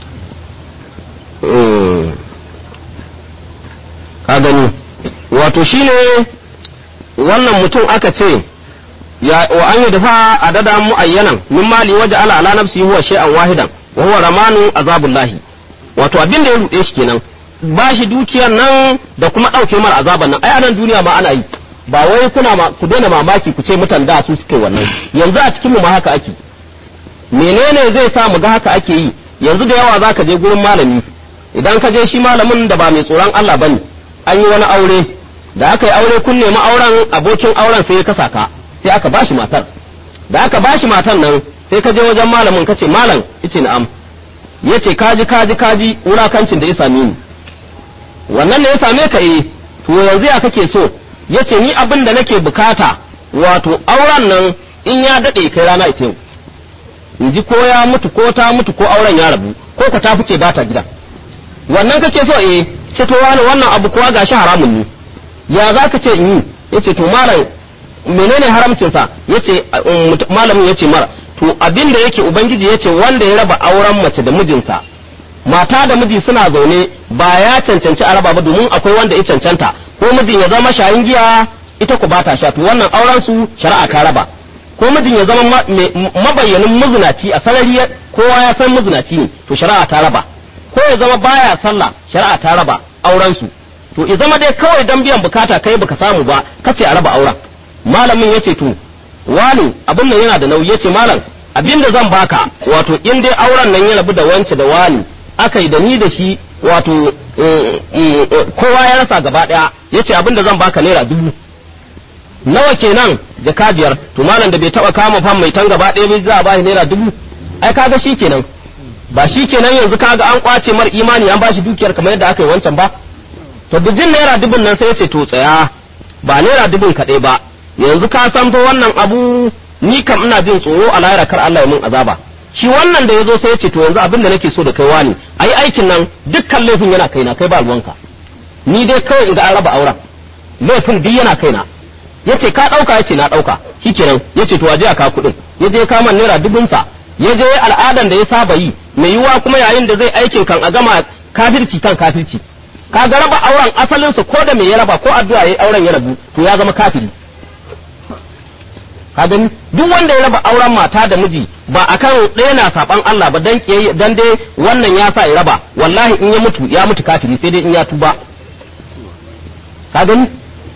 S2: ka gani wato shine wannan mutum aka ce ya wa an yi dafa adada muayyanan min mali waje ala ala nafsi huwa shay'an wahidan wa huwa ramanu azabullahi wato abin da ya rude shi kenan ba shi dukiyar nan da kuma ɗauke mara azaban nan ai anan duniya ma ana yi ba wai kuna ma ku daina mamaki ku ce mutan da su suke wannan yanzu a cikin mu ma haka ake menene zai sa mu ga haka ake yi yanzu da yawa zaka je gurin malami idan ka je shi malamin da ba mai tsoron Allah bane an yi wani aure da aka yi aure kun nemi auren abokin auren sai ya kasa ka sai aka bashi matar da aka bashi matar nan sai ka je wajen malamin ka ce malam yace na'am yace kaji kaji kaji wulakancin da ya same ni wannan ne ya same ka eh to yanzu ya kake so yace ni abin da nake bukata wato auren nan in ya dade kai rana ita yau in ji ko ya mutu ko ta mutu ko auren ya rabu ko ka ta fice ba ta gida wannan kake so eh ce to wani wannan abu kuwa gashi haramun ne ya za ka ce in yi yace to malam menene haramcin sa yace malamin yace mara to abin da yake ubangiji yace wanda ya raba auren mace da mijinsa mata da miji suna zaune ba ya cancanci a raba ba domin akwai wanda ya cancanta ko mijin ya zama shayin giya ita ku bata sha to wannan auren su shari'a ta raba ko mijin ya zama mabayyanin muzinaci a sarari kowa ya san muzinaci ne to shari'a ta raba ko ya zama baya sallah shari'a ta raba auren su to ya zama dai kawai dan biyan bukata kai baka samu ba kace a raba auren malamin yace to wani abin nan yana da nauyi yace malam abin da zan baka wato in dai auren nan ya rabu da wance da wani aka yi da ni da shi wato kowa ya rasa gaba daya yace abin da zan baka naira dubu nawa kenan jaka biyar to malam da bai taba kama fam mai tan gaba ɗaya bai za a bashi naira dubu ai kaga shi kenan ba shi kenan yanzu kaga an kwace mar imani an bashi dukiyar kamar yadda aka yi wancan ba to bijin naira dubun nan sai ya ce to tsaya ba naira dubun kaɗai ba yanzu ka san fa wannan abu ni kam ina jin tsoro a lahira kar Allah ya mun azaba shi wannan da ya zo sai ya ce to yanzu abin da nake so da kai wani ayi aikin nan dukkan laifin yana kaina kai ba ruwanka ni dai kawai in ga an raba auren laifin duk yana kaina yace ka dauka yace na dauka shikenan yace to waje ka kudin yaje ka man naira dubun sa yaje al'adan da ya saba yi mai yiwa kuma yayin da zai aikin kan a gama kafirci kan kafirci ka ga raba auren asalin sa ko da me ya raba ko addu'a yayi auren ya rabu to ya zama kafiri ka gani duk wanda ya raba auren mata da miji ba akan ɗaya na saban Allah ba dan kiyaye dan dai wannan ya sa ya raba wallahi in ya mutu ya mutu kafiri sai dai in ya tuba ka gani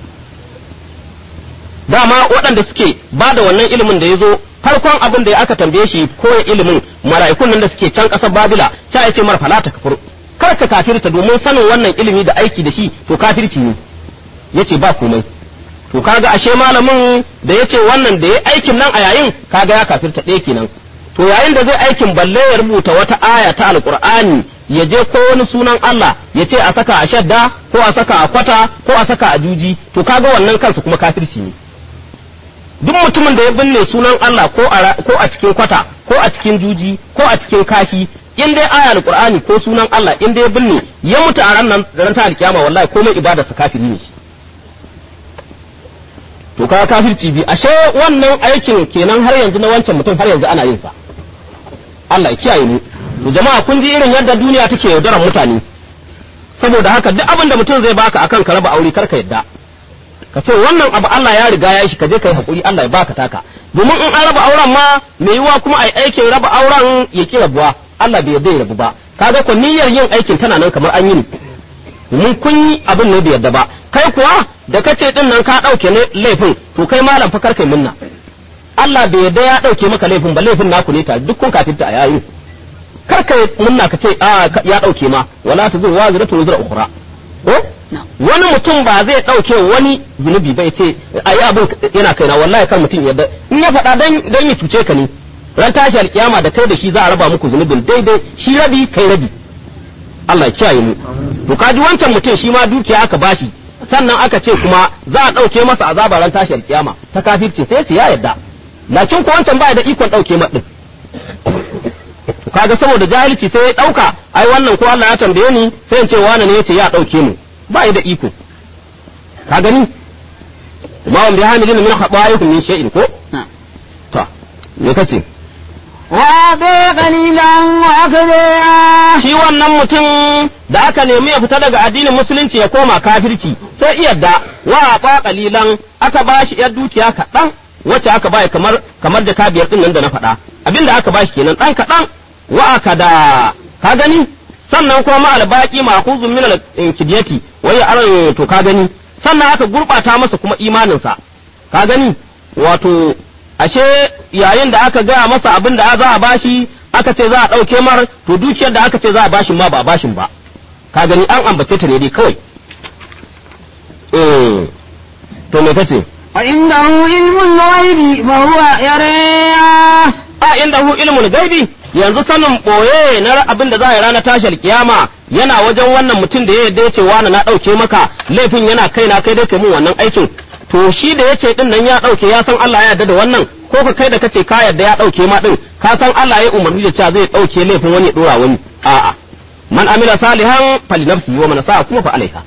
S2: dama waɗanda suke ba da wannan ilimin da ya zo farkon abin da ya aka tambaye shi koya ilimin mara'ikun nan da suke can ƙasar babila ca ya ce mara falata kafir kar ka kafirta domin sanin wannan ilimi da aiki da shi to kafirci ne ya ce ba komai to kaga ashe malamin da ya ce wannan da ya aikin nan a yayin kaga ya kafirta ɗaya kenan to yayin da zai aikin balle ya rubuta wata aya ta alkur'ani ya je ko wani sunan Allah ya ce a saka a shadda ko a saka a kwata ko a saka a juji to kaga wannan kansa kuma kafirci ne duk mutumin da ya binne sunan Allah ko a ko a cikin kwata ko a cikin juji ko a cikin kashi in dai aya alqur'ani ko sunan Allah in dai ya binne ya mutu a ranar ran ta alkiyama wallahi komai ibada sa kafiri ne shi to kaga kafirci bi ashe wannan aikin kenan har yanzu na wancan mutum har yanzu ana yin sa Allah ya kiyaye mu to jama'a kun ji irin yadda duniya take yaudarar mutane saboda haka duk abin da mutum zai baka akan ka raba aure karka yadda ka ce wannan abu Allah ya riga ya shi ka je kai hakuri Allah ya baka taka domin in an raba auren ma mai yiwa kuma ai aikin raba auren ya ki rabuwa Allah bai yarda ya rabu ba kaga ko niyyar yin aikin tana nan kamar an yi ne domin kun yi abin ne bai yarda ba kai kuwa da kace din nan ka dauke ne laifin to kai malam fa kai munna Allah bai yarda ya dauke maka laifin ba laifin naku ne ta duk kun kafirta a yayin kar ka munna ka ce a ya dauke ma wala tazur waziratu wazira ukhra ko wani mutum ba zai dauke wani zunubi ba ya ce ayi abin yana kaina wallahi kan mutum yadda in ya faɗa dan dan ya cuce ka ne ran tashi alkiyama da kai da shi za a raba muku zunubin daidai shi rabi kai rabi Allah ya kiyaye mu to kaji wancan mutum shi ma dukiya aka bashi sannan aka ce kuma za a dauke masa azaba ran tashi alkiyama ta kafirce sai ya ce ya yadda lakin ko wancan baya da ikon dauke ma din kaga saboda jahilci sai ya dauka ai wannan ko Allah ya tambaye ni sai in ce wani ne yace ya dauke mu ba da iko ka gani ma wanda ya hamilin min khabaikum min shay'in ko to me kace
S1: wa bi qalilan wa akthara
S2: shi wannan mutum da aka nemi ya fita daga addinin musulunci ya koma kafirci sai iyadda wa ba qalilan aka bashi yar dukiya kaɗan wacce aka bai kamar kamar jaka biyar din nan da na faɗa abinda aka bashi kenan ɗan kaɗan wa aka da ka gani sannan kuma ma albaqi ma'khuzun min al-kidyati wa ya aran to ka gani sannan aka gurbata masa kuma imaninsa ka gani wato ashe yayin da aka gaya masa abin da za a bashi aka ce za a ɗauke mar to dukiyar da aka ce za a bashin ma ba a bashin ba ka gani an ambace ta ne dai kawai eh to me kace
S1: وعنده علم الغيب فهو يرى
S2: a inda hu ilmul gaibi yanzu sanin boye na abin da za a yi ranar tashar kiyama yana wajen wannan mutum da ya yarda ya ce wani na ɗauke maka laifin yana kai na kai dai kai mun wannan aikin to shi da ya ce din nan ya ɗauke ya san Allah ya yarda da wannan ko ka kai da kace ka yarda ya ɗauke ma din ka san Allah ya umarni da cewa zai ɗauke laifin wani ya ɗora wani a'a man amila salihan fali nafsi wa man sa'a kuma fa alaiha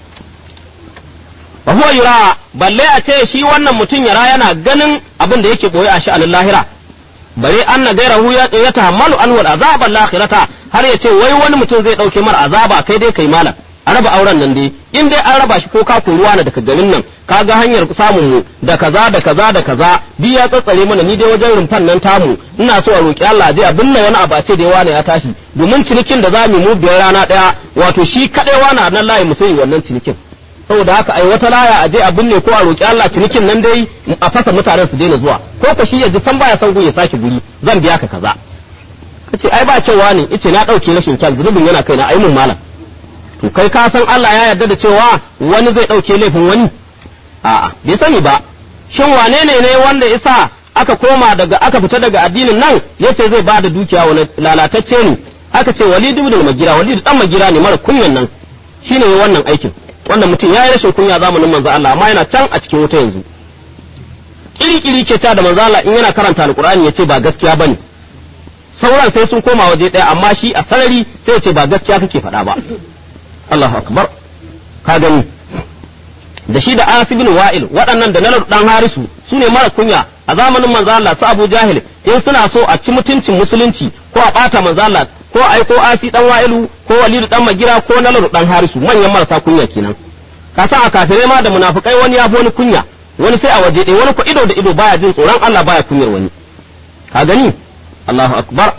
S2: fa huwa yura balle a ce shi wannan mutum yara yana ganin abin da yake boye a sha'anin lahira bare anna gairahu ya tahammalu an wal azaba lakhirata har ya ce wai wani mutum zai dauke mar azaba kai dai kai malam a raba auren nan dai in dai an raba shi ko ka ruwa na daga garin nan ka ga hanyar samun mu da kaza da kaza da kaza bi ya tsatsare mana ni dai wajen rumfan nan tamu ina so a roki Allah je a binne wani abu a ce dai wani ya tashi domin cinikin da zamu mu biyar rana daya wato shi kadai wani nan layi mu sai wannan cinikin saboda haka ai wata laya a je a binne ko a roki Allah cinikin nan dai a fasa mutanen su daina zuwa ko ka shi ya ji san baya son gun ya sake guri zan biya ka kaza kace ai ba kyau ne yace na dauke rashin kyan zunubin yana kaina ai mun malam to kai ka san Allah ya yarda da cewa wani zai dauke laifin wani a'a bai sani ba shin wane ne ne wanda isa aka koma daga aka fita daga addinin nan yace zai bada dukiya wani lalatacce ne aka ce Walid ibn Magira Walid dan Magira ne mara kunyan nan shine wannan aikin wannan mutum ya yi rashin kunya zamanin manzo Allah amma yana can a cikin wuta yanzu kiri-kiri ke ca da manzo Allah in yana karanta alqur'ani yace ba gaskiya bane sauran sai sun koma waje ɗaya amma shi a sarari sai ce ba gaskiya kake faɗa ba Allahu akbar ka gani da shi da Anas bin Wa'il waɗannan da Nalar dan Harisu su ne mara kunya a zamanin manzo Allah su Abu Jahil in suna so a ci mutuncin musulunci ko a ɓata manzo Allah ko ai ko Asi dan Wa'ilu ko Walidu dan Magira ko Nalar dan Harisu manyan marasa kunya kenan ka san a kafirai ma da munafikai wani ya fi wani kunya wani sai a waje ɗaya wani ko ido da ido baya jin tsoron Allah baya kunyar wani ka gani Allahu akbar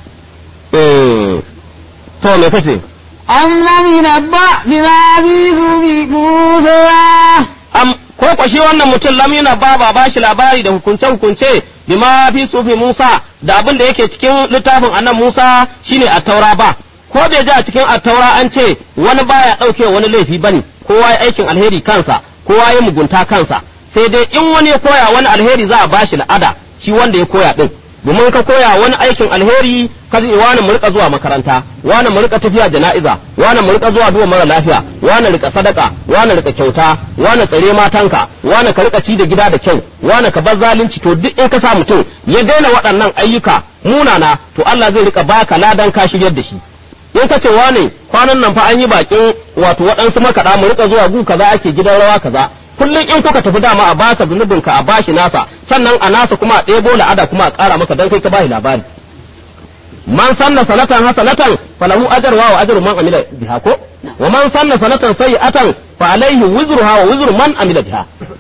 S2: eh to me kace
S1: أم لم ينبأ بما في صحف موسى
S2: am ko ko shi wannan mutum lam yana ba ba bashi labari da hukunce hukunce bima fi sufi Musa da abin da yake cikin littafin annan Musa shine a taura ba ko bai ji a cikin attaura an ce wani baya ɗauke wani laifi bane kowa ya aikin alheri kansa kowa ya mugunta kansa sai dai in wani ya koya wani alheri za a bashi la'ada shi wanda ya koya din domin ka koya wani aikin alheri ka ce wani mu rika zuwa makaranta wani mu rika tafiya jana'iza wani mu rika zuwa duwa mara lafiya wani rika sadaka wani rika kyauta wani tsare matanka wani ka rika ci da gida da kyau wani ka bar zalunci to duk in ka sa mutum ya daina waɗannan ayyuka munana to Allah zai rika baka ladan ka shiryar da shi in ka ce wane kwanan nan fa an yi bakin wato waɗansu makaɗa mu rika zuwa gu kaza ake gidan rawa kaza kullum in kuka tafi dama a baka zunubin ka a bashi nasa sannan a nasa kuma a ɗebo la'ada kuma a ƙara maka dan kai ka bashi labari man sanna sanatan hasanatan falahu ajruha wa ajru man amila biha ko wa man sanna sanatan sayyi'atan fa alayhi wizruha wa wizru man amila biha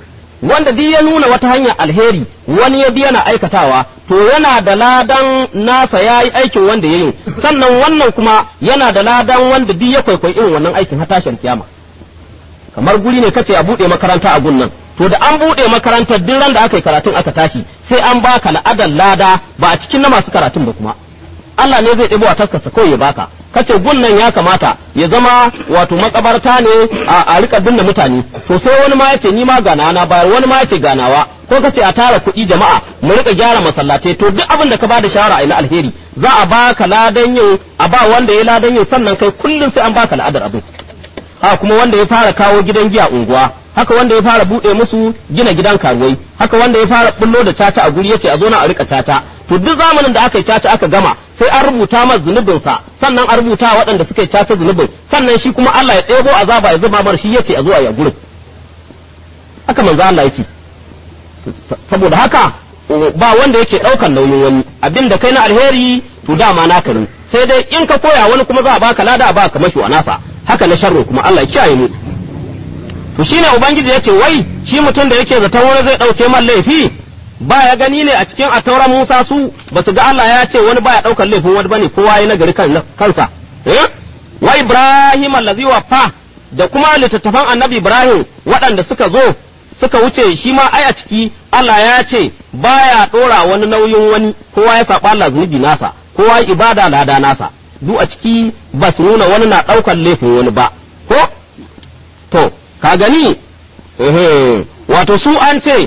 S2: wanda duk ya nuna wata hanyar alheri wani ya biya na aikatawa to yana da ladan nasa ya yi aikin wanda ya yi sannan wannan kuma yana da ladan wanda duk ya kwaikwayi irin wannan aikin har tashin kiyama kamar guri ne kace a buɗe makaranta a gunnan to da an buɗe makarantar duk ran da aka yi karatun aka tashi sai an baka la'adan lada ba a cikin na masu karatun ba kuma Allah ne zai ɗebo a taskarsa kawai ya baka kace gunnan ya kamata ya zama wato makabarta ne a, a rika binne mutane to sai wani ma yace ni ma gana na bayar wani ma yace ganawa ko kace a tara kuɗi jama'a mu rika gyara masallatai to duk abin da ka bada shawara a ina alheri za a baka ladan yin a ba wanda ya ladan yin sannan kai kullum sai an baka la'adar abin ha kuma wanda ya fara kawo gidan giya unguwa haka wanda ya fara bude musu gina gidan karuwai haka wanda ya fara bullo da caca a guri yace a zo na a rika caca to duk zamanin da aka yi caca aka gama sai an rubuta masa zunubin sa sannan an rubuta waɗanda suka yi caca zunubin sannan shi kuma Allah ya ɗebo azaba ya zuba mar shi yace a zo a yi gurin haka manzo Allah yace saboda haka ba wanda yake ɗaukan nauyin wani abin da kai na alheri to dama naka ne sai dai in ka koya wani kuma za a baka lada a baka mashi wa nasa haka na sharro kuma Allah ya kiyaye mu to shine ubangiji ya ce wai shi mutum da yake zaton wani zai ɗauke man laifi ba ya gani ne a cikin atauran Musa su ba su ga Allah ya ce wani baya ɗaukar laifin wani bane kowa ya nagari kan kansa eh wa Ibrahim allazi wafa da kuma littattafan annabi Ibrahim waɗanda suka zo suka wuce shi ma ai a ciki Allah ya ce baya ɗora wani nauyin wani kowa ya saɓa Allah zunubi nasa kowa ya ibada lada nasa duk a ciki ba su nuna wani na ɗaukar laifin wani ba ko to ka gani wato su an ce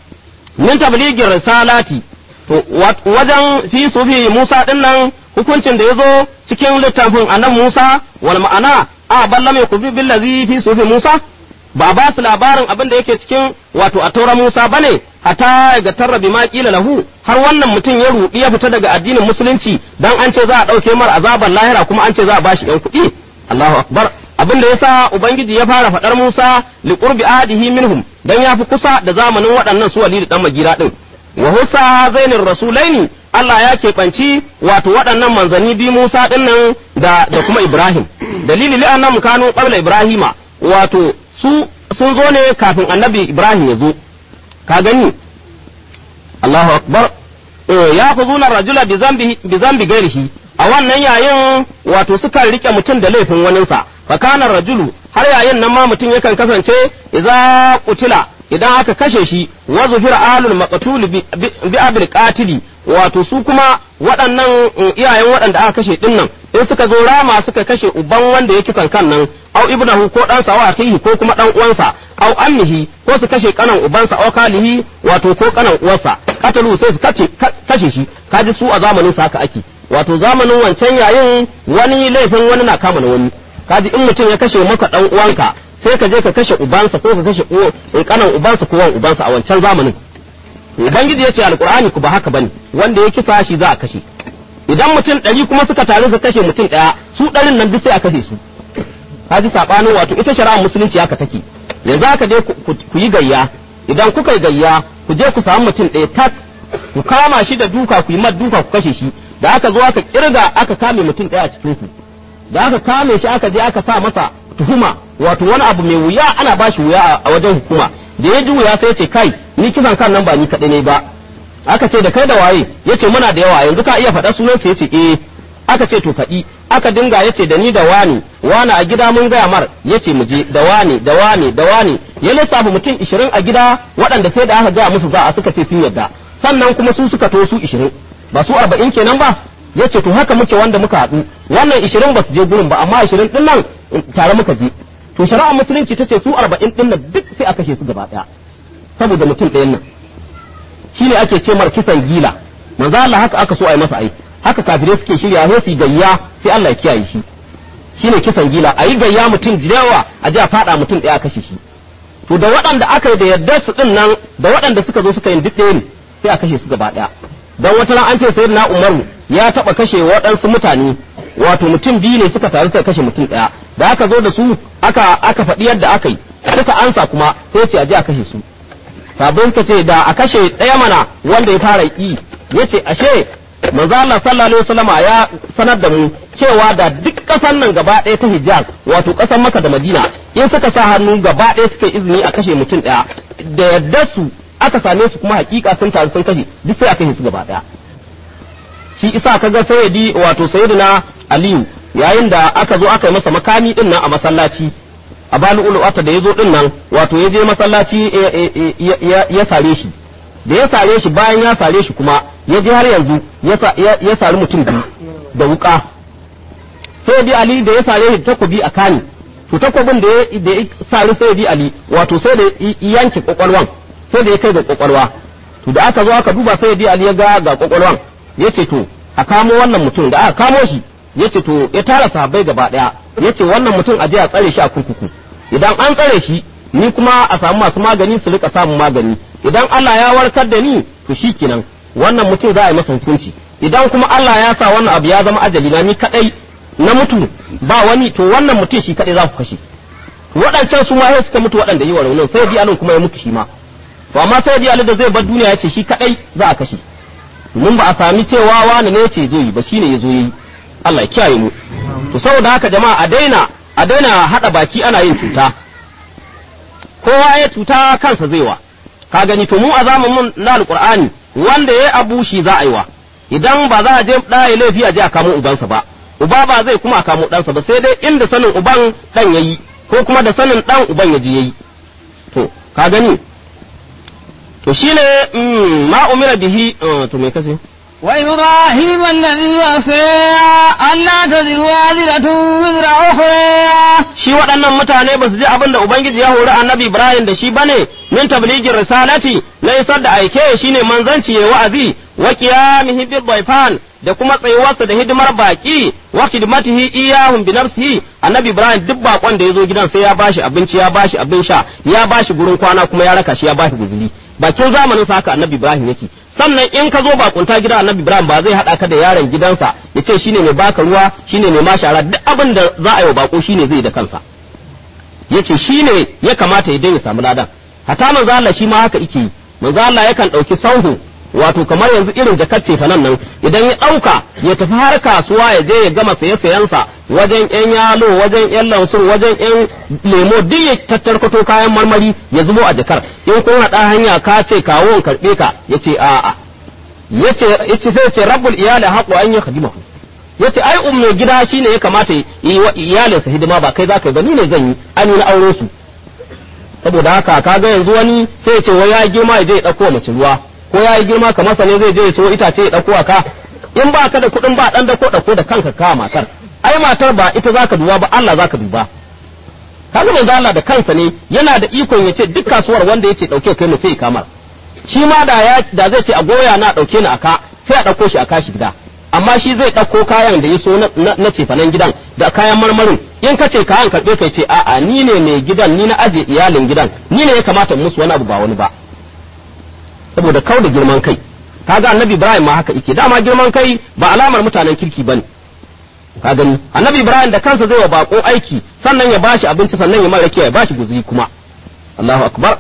S2: min tabligin risalati to wajen fi su fi Musa din nan hukuncin da ya zo cikin littafin annan Musa wal ma'ana a balla mai kubi billazi fi su fi Musa ba ba su labarin abin da yake cikin wato a taura Musa bane hata ga tarra bi ma kila lahu har wannan mutum ya ruɗi ya fita daga addinin musulunci dan an ce za a ɗauke mar azaban lahira kuma an ce za a bashi yan kuɗi Allahu akbar abin da yasa ubangiji ya fara faɗar Musa li qurbi ahdihi minhum dan ya fi kusa da zamanin waɗannan su Walid dan Magira din wa husa zainir rasulaini Allah ya keɓanci wato waɗannan manzanni bi Musa din nan da da kuma Ibrahim dalili li'annam kanu qabla Ibrahima wato su sun zo ne kafin annabi Ibrahim ya zo ka gani Allahu akbar ya khuzuna rajula bi zambi bi zambi gairihi a wannan yayin wato suka rike mutum da laifin waninsa fa kana rajulu har yayin nan ma mutum yakan kasance idza qutila idan aka kashe shi wa zufira ahlul maqtul bi abil qatili wato su kuma waɗannan iyayen waɗanda aka kashe dinnan in suka zo rama suka kashe uban wanda ya kisan kan nan au ibnahu ko ɗansa wa akhihi ko kuma ɗan uwansa au ammihi ko su kashe kanan ubansa au kalihi wato ko kanan uwarsa katalu sai su kace kashe shi kaji su a zamanin sa haka ake wato zamanin wancan yayin wani laifin wani na kama na wani kaji in mutum ya kashe maka dan uwanka sai ka je ka kashe ubansa ko ka kashe kanan ubansa ko wan ubansa a wancan zamanin ubangiji ya ce alqur'ani ku ba haka bane wanda ya kisa shi za a kashe idan mutum ɗari kuma suka taru su kashe mutum ɗaya su ɗarin nan duk sai a kashe su kaji sabanin wato ita shari'ar musulunci haka take yanzu aka je ku yi gayya idan kuka yi gayya ku je ku samu mutum ɗaya tak ku kama shi da duka ku yi mad duka ku kashe shi da aka zo aka kirga aka kame mutum ɗaya a cikin ku da aka kame shi aka je aka sa masa tuhuma wato wani abu mai wuya ana ba shi wuya a wajen hukuma da ya ji wuya sai ya ce kai ni kisan kan nan ba ni kaɗai ne ba aka ce da kai da waye ya ce muna da yawa yanzu ka iya faɗa sunansa ya ce eh aka ce to faɗi aka dinga ya ce da ni da wani wani a gida mun gaya mar ya ce mu je da wani da wani da wani ya lissafa mutum ishirin a gida waɗanda sai da aka gaya musu za a suka ce sun yarda sannan kuma su suka to su ishirin ba su arba'in kenan ba ya ce to haka muke wanda muka haɗu wannan ishirin ba su je gurin ba amma ishirin ɗin nan tare muka je to shari'ar musulunci ta ce su arba'in ɗin nan duk sai a kashe su gaba ɗaya saboda mutum ɗayan nan shine ake ce mar kisan gila manzo Allah haka aka so a yi masa ai haka kafirai suke shirya sai su gayya sai Allah ya kiyaye shi shine kisan gila a yi gayya mutum jirewa a ji a faɗa mutum ɗaya a kashe shi to da waɗanda aka yi da yardar su ɗin nan da waɗanda suka zo suka yi duk ɗaya ne sai a kashe su gaba ɗaya dan wata ran an ce sai na umaru ya taɓa kashe waɗansu mutane wato mutum biyu ne suka taru suka kashe mutum ɗaya da aka zo da su aka aka faɗi yadda aka yi suka ansa kuma sai ce a je a kashe su sabon ka ce da a kashe ɗaya mana wanda ya fara yi ya ce ashe manzo Allah sallallahu alaihi wasallama ya sanar da mu cewa da duk ƙasar nan gaba ɗaya ta Hijaz wato ƙasar Makka da Madina in suka sa hannu gaba ɗaya suka izini a kashe mutum ɗaya da yadda su aka same su kuma hakika sun taru sun kashe duk sai aka yi su gaba daya shi isa kaga sayyidi wato sayyidina aliyu yayin da aka zo aka yi masa makami din nan a masallaci a bani ulu'ata da ya zo din nan wato ya je masallaci ya sare shi da ya sare shi bayan ya sare shi kuma ya je har yanzu ya sari mutum biyu da wuka sai di ali da ya sare shi takobi a kani to takobin da ya sari sai di ali wato sai da yanke kwakwalwan sai da ya kai ga kwakwalwa to da aka zo aka duba sai di ali ya ga ga kwakwalwan ya ce to a kamo wannan mutum da aka kamo shi ya ce to ya tara sahabbai gaba daya ya ce wannan mutum a je a tsare shi a kurkuku idan an tsare shi ni kuma a samu masu magani su rika samun magani idan Allah ya warkar da ni to shi kenan wannan mutum za a yi masa hukunci idan kuma Allah ya sa wannan abu ya zama ajali na ni kadai na mutu ba wani to wannan mutum shi kadai za ku kashe waɗancan su ma sai suka mutu waɗanda yi wa raunin sai bi alin kuma ya mutu shi ma to amma sai bi alin da zai bar duniya ya ce shi kadai za a kashe mun ba a sami cewa wani ne ce zo yi ba shine ya zo yi Allah ya kiyaye mu to saboda haka jama'a a daina a daina hada baki ana yin cuta kowa ya cuta kansa zai wa ka gani to mu a zamanin na alqur'ani wanda ya abu shi za a yi wa idan ba za a je da ya laifi a je a kamo ubansa ba uba ba zai kuma kamo ɗansa ba sai dai inda sanin uban dan yayi ko kuma da sanin dan uban ya je yayi to ka gani to shine ma umira bihi to me kace
S1: وإبراهيم الذي وفى ألا تزر وازرة وزر أخرى
S2: shi waɗannan mutane ba su ji abin da Ubangiji ya hori annabi Ibrahim da shi bane min tabligin risalati na isar da aike shine manzanci ya wa'azi wa qiyamihi bil bayfan da kuma tsayuwarsa da hidimar baki wa khidmatihi iyahum bi nafsihi annabi Ibrahim duk bakon da ya zo gidan sai ya bashi abinci ya bashi abin sha ya bashi gurin kwana kuma ya raka shi ya bashi guzuri bakin zamanin sa haka annabi Ibrahim yake sannan in ka zo bakunta gidan annabi Ibrahim ba zai haɗa ka da yaron gidansa ya ce shine mai baka ruwa shine mai mashara duk abin da za a yi wa bako shine zai da kansa ya ce shine ya kamata ya ya samu ladan hata manzo Allah shi ma haka yake yi manzo Allah yakan ɗauki sauhu wato kamar yanzu irin jakar cefanan nan idan ya ɗauka ya tafi har kasuwa ya je ya gama saye sayensa wajen yan yalo wajen yan lansun wajen yan lemo duk ya tattarkato kayan marmari ya zubo a jakar in kun haɗa hanya ka ce kawo in karɓe ka ya ce a'a ya ce sai ce rabbul iyali haƙo an yi khadimahu ya ce ai umar gida shine ya kamata yi wa iyalinsa hidima ba kai za ka yi ba ni ne zan yi an yi na aure su saboda haka kaga yanzu wani sai ya ce wai ya girma ya je ya ɗauko mace ruwa ko ya yi girma kamar sa ne zai je ya so itace ya ɗauko ka in ba ka da kuɗin ba ɗan dako ɗauko da kanka ka matar ai matar ba ita zaka duba ba Allah zaka duba kaga manzo Allah da kansa ne yana da ikon ya ce duk kasuwar wanda yace ɗauke kai mu sai kamar shi ma da ya da zai ce a goya na ɗauke ni aka sai a ɗauko shi a kashi gida amma shi zai ɗauko kayan da ya so na cefanen gidan da kayan marmarin in ka ce kayan karɓe kai ce a'a ni ne mai gidan ni na aje iyalin gidan ni ne ya kamata in musu wani abu ba wani ba saboda kau da girman kai kaga annabi ibrahim ma haka yake dama girman kai ba alamar mutanen kirki bane ka gani annabi ibrahim da kansa zai wa bako aiki sannan ya bashi abinci sannan ya mara ya bashi guzuri kuma Allahu akbar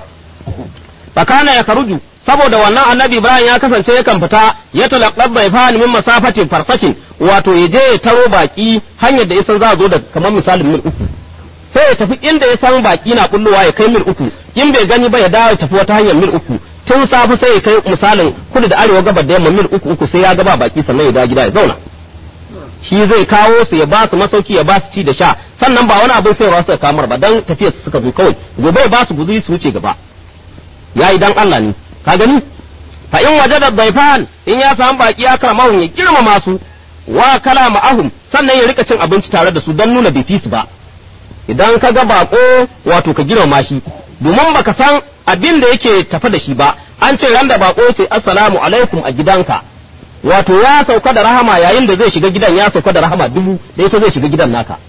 S2: fakana ya karuju saboda wannan annabi ibrahim ya kasance yakan fita ya talaqqab bai fani min masafatin farsakin wato ya je ya taro baki hanyar da ya san za a zo da kamar misalin mil uku sai ya tafi inda ya san baki na bullowa ya kai mil uku in bai gani ba ya dawo ya tafi wata hanyar mil uku tun safe sai ya kai misalin kudu da arewa gabar da yamma mil uku uku sai ya gaba baki sannan ya dawo gida ya zauna shi zai kawo su ya ba su masauki ya ba su ci da sha sannan ba wani abin sayarwa suka kamar ba dan tafiyar su suka zo kawai gobe ya ba su guzuri su wuce gaba yayi dan Allah ne ka gani fa in wajada daifan in ya samu baki ya karamahu ya girmama su wa kala ma'ahum sannan ya rika cin abinci tare da su dan nuna bai fi su ba idan ka ga bako wato ka girmama shi domin baka san abin da yake tafa da shi ba an ce ran da bako ce assalamu alaikum a gidanka wato ya sauka da rahama yayin da zai shiga gidan ya sauka da rahama dubu da ita zai shiga gidan naka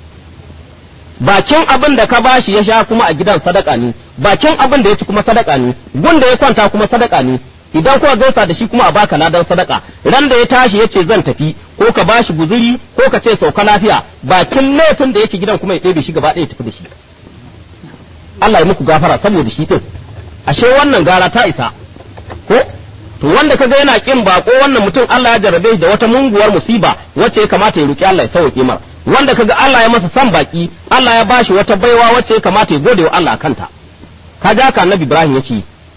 S2: bakin abin da ka bashi ya sha kuma a gidan sadaka ne bakin abin da ya ci kuma sadaka ne gun da ya kwanta kuma sadaka ne idan kuka gaisa da shi kuma a baka ladan sadaka ran da ya tashi ya ce zan tafi ko ka bashi guzuri ko ka ce sauka lafiya bakin laifin da yake gidan kuma ya ɗebe shi gaba ɗaya ya tafi da shi Allah ya muku gafara saboda shi din ashe wannan gara ta isa ko to wanda kaga yana kin bako wannan mutum Allah ya jarrabe shi da wata munguwar musiba wacce ya kamata ya roki Allah ya sauke mara wanda kaga Allah ya masa san baki Allah ya bashi wata baiwa wacce ya kamata ya gode wa Allah kanta ka ja ka annabi Ibrahim yake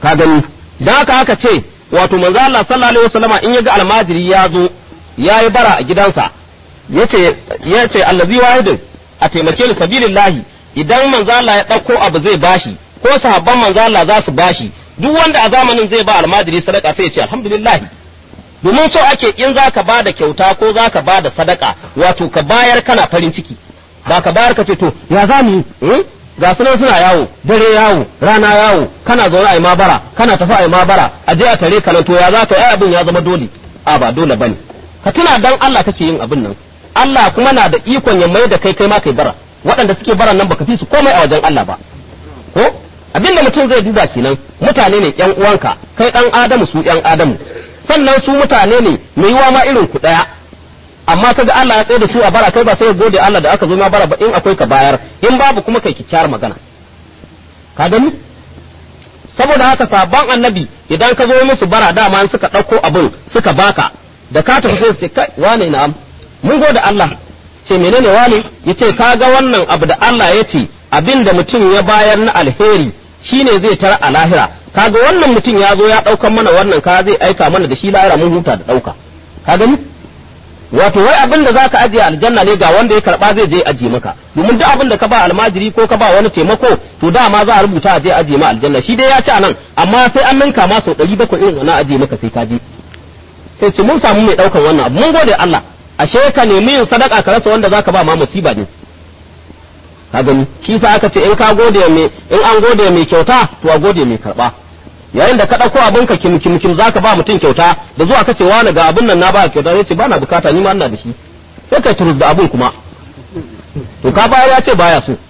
S2: ka gani dan haka aka ce wato manzo Allah sallallahu alaihi wasallama in yaga almajiri ya zo yayi bara a gidansa yace yace allazi wahidin a taimake ni sabilillahi idan manzo Allah ya dauko abu zai bashi ko sahabban manzo Allah za su bashi duk wanda a zamanin zai ba almajiri sadaka sai ya ce alhamdulillah domin so ake in za ka ba da kyauta ko za ka ba da sadaka wato ka bayar kana farin ciki ba ka bayar ka ce to ya za mu yi ga sunan suna yawo dare yawo rana yawo kana zaune a yi mabara kana tafi a yi mabara a je a tare ka nan to ya za ka yi abin ya zama dole a ba dole bane ka tuna dan Allah kake yin abin nan Allah kuma na da ikon ya mai da kai kai ma kai bara waɗanda suke baran nan baka fi su komai a wajen Allah ba ko abin da mutum zai duba kenan mutane ne ƴan uwanka kai ɗan Adamu su ƴan Adamu sannan su mutane ne mai yiwa ma irin ku ɗaya amma kaga Allah ya tsaye da su a bara kai ba sai gode Allah da aka zo ma bara ba in akwai ka bayar in babu kuma kai kyakkyawar magana ka gani saboda haka sabon annabi idan ka zo musu bara dama suka ɗauko abin suka baka da ka tafi sai su ce kai wane na'am mun gode Allah ce menene wane yace kaga wannan abu da Allah ya ce abin da mutum ya bayar na alheri shine zai tara a lahira kaga wannan mutum ya zo ya ɗaukan mana wannan ka zai aika mana da shi lahira mun huta da ɗauka ka gani wato wai abin da zaka ajiye aljanna ne ga wanda ya karba zai je ajiye maka domin duk abin da ka ba almajiri ko ka ba wani taimako to dama za a rubuta a je ajiye ma aljanna shi dai ya ci anan amma sai an ninka ma sau ɗari bakwai irin wannan ajiye maka sai ka je sai ce mun samu mai ɗaukan wannan abu mun gode Allah ashe ka nemi yin sadaka ka rasa wanda zaka ba ma musiba ne ka gani shi sa aka ce in ka gode mai in an gode mai kyauta to a gode mai karba yayin da ka ɗauko abin ka kim kim kim zaka ba mutum kyauta da zuwa ka ce wani ga abin nan na ba kyauta zai ce ba na bukata ni ma ina da shi sai ka turus da abin kuma to ka bayar ya ce baya so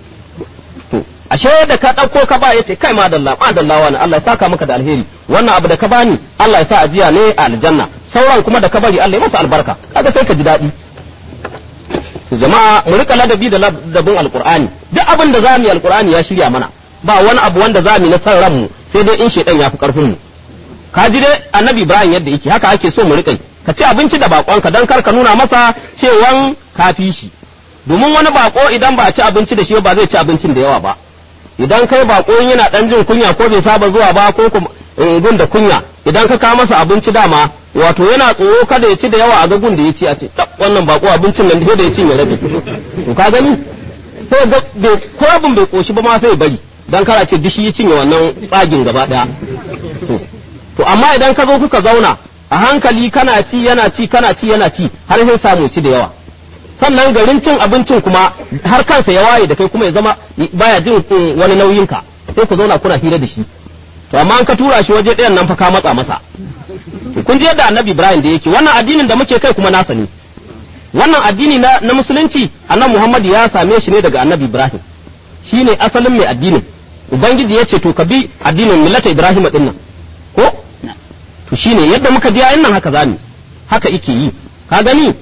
S2: to ashe da ka ɗauko ka ba ya ce kai madalla madalla wani Allah ya saka maka da alheri wannan abu da ka bani Allah ya sa ajiya ne a aljanna sauran kuma da ka bari Allah ya masa albarka kaga sai ka ji daɗi jama'a mu rika ladabi da ladabin alqur'ani duk abin da zamu yi alqur'ani ya shirya mana ba wani abu wanda zamu yi na san ranmu sai dai in shedan ya fi karfin mu ka ji dai annabi ibrahim yadda yake haka ake so mu rika ka ci abinci da bakonka dan kar ka nuna masa cewan ka fi shi domin wani bako idan ba a ci abinci da shi ba zai ci abincin da yawa ba idan kai bako yana dan jin kunya ko bai saba zuwa ba ko gun da kunya idan ka kawo masa abinci dama wato yana tsoro kada ya ci da yawa a ga gun da ya ci a ce tab wannan bako abincin nan da ya ci ya rabe to ka gani sai ga ko abin bai koshi ba ma sai bari dan kara ce dishi ya cinye wannan tsagin gaba daya to amma idan ka zo kuka zauna a hankali kana ci yana ci kana ci yana ci har sai samu ci da yawa sannan garin cin abincin kuma har kansa ya waye da kai kuma ya zama baya jin wani nauyin ka sai ku zauna kuna hira da shi to amma an ka tura shi waje ɗayan nan fa ka matsa masa kun ji yadda annabi ibrahim da yake wannan addinin da muke kai kuma nasa ne wannan addini na, na musulunci annabi muhammad ya same shi ne daga annabi ibrahim shine asalin mai addinin ubangiji ya ce to ka bi addinin millata ibrahim din nan ko to shine yadda muka ji ayin nan haka zamu haka yake yi ka gani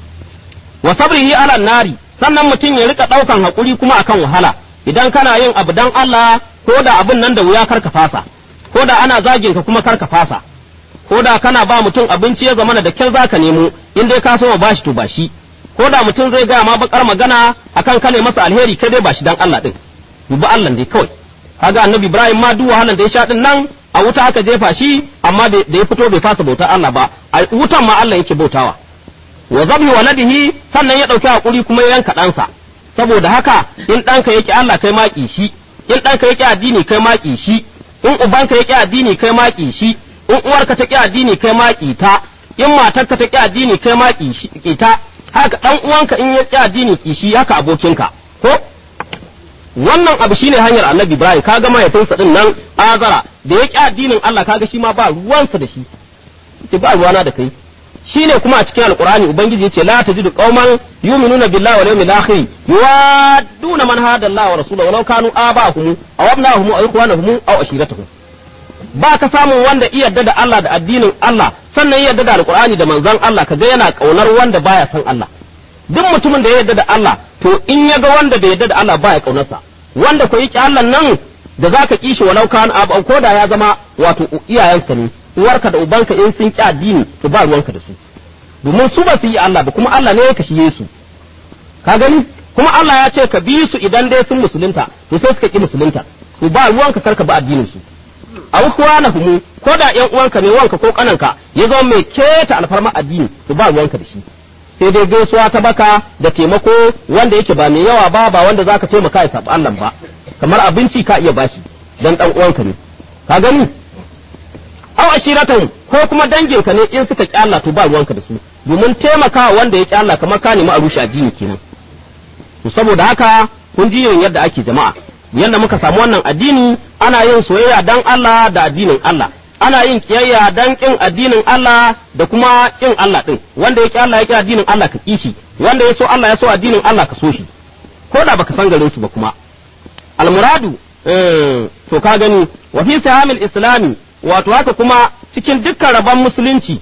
S2: wa sabrihi ala nari sannan mutum ya rika daukan hakuri kuma akan wahala idan kana yin abu dan Allah ko da abin nan da wuya karka fasa ko da ana zagin ka kuma karka fasa ko da kana ba mutum abinci ya zamana da kyar zaka nemo in dai ka so ma bashi to bashi ko da mutum zai gaya ma bakar magana akan kane masa alheri kai dai bashi dan Allah din dubi Allah dai kawai kaga annabi Ibrahim ma duk wahalan da ya sha din nan a wuta aka jefa shi amma da ya fito bai fasa bautar Allah ba a wutan ma Allah yake bautawa wa zabi waladihi sannan ya dauki hakuri kuma ya yanka ɗansa saboda haka in ɗanka yake Allah kai maki shi in ɗanka yake addini kai maki shi in ubanka yake addini kai maki shi in uwarka ta ki addini kai maki ta in matarka ta ki addini kai maki shi ta haka dan uwanka in ya ki addini ki shi haka abokinka ko wannan abu shine hanyar annabi ibrahim kaga mahaifinsa din nan azara da ya ki addinin Allah kaga shi ma ba ruwansa da shi ce ba ruwana da kai shine kuma a cikin alqur'ani ubangiji yace la tajidu qauman yu'minuna billahi wal yawmil akhir yuwadduna man hada Allah wa rasulahu walau kanu aba'ahum aw abna'ahum aw ikhwanahum aw ashiratuhum ba ka samun wanda iya yarda da Allah da addinin Allah sannan ya yarda da alqur'ani da manzon Allah kaga yana kaunar wanda baya san Allah duk mutumin da ya yarda da Allah to in ya ga wanda bai yarda da Allah baya kaunarsa wanda ko yake Allah nan da zaka kishi walau kan abu ko da ya zama wato iyayenka ne uwarka da ubanka in sun ki addini to ba ruwanka da su domin su ba su yi Allah ba kuma Allah ne ya kashiye su ka gani kuma Allah ya ce ka bi su idan dai sun musulunta to sai suka ki musulunta to ba ruwanka karka ba addinin su aw humu ko da yan uwanka ne wanka ko kananka ya zama mai keta alfarma addini to ba ruwanka da shi sai dai gaisuwa ta baka da taimako wanda yake ba mai yawa ba ba wanda zaka taimaka ya sabu Allah ba kamar abinci ka iya bashi dan dan uwanka ne ka gani aw ashiratan ko kuma danginka ne in suka kyalla to ba ruwanka da su domin taimakawa wanda ya kyalla kamar ka nemi a rushe addini kenan to saboda haka kun ji yin yadda ake jama'a yadda muka samu wannan addini ana yin soyayya dan Allah da addinin Allah ana yin kiyayya dan kin addinin Allah da kuma kin Allah din wanda ya ki Allah ya ki addinin Allah ka kishi wanda ya so Allah ya so addinin Allah ka so shi ko da baka san garin su ba kuma almuradu to ka gani wa fi sahamil islami wato haka kuma cikin dukkan rabon musulunci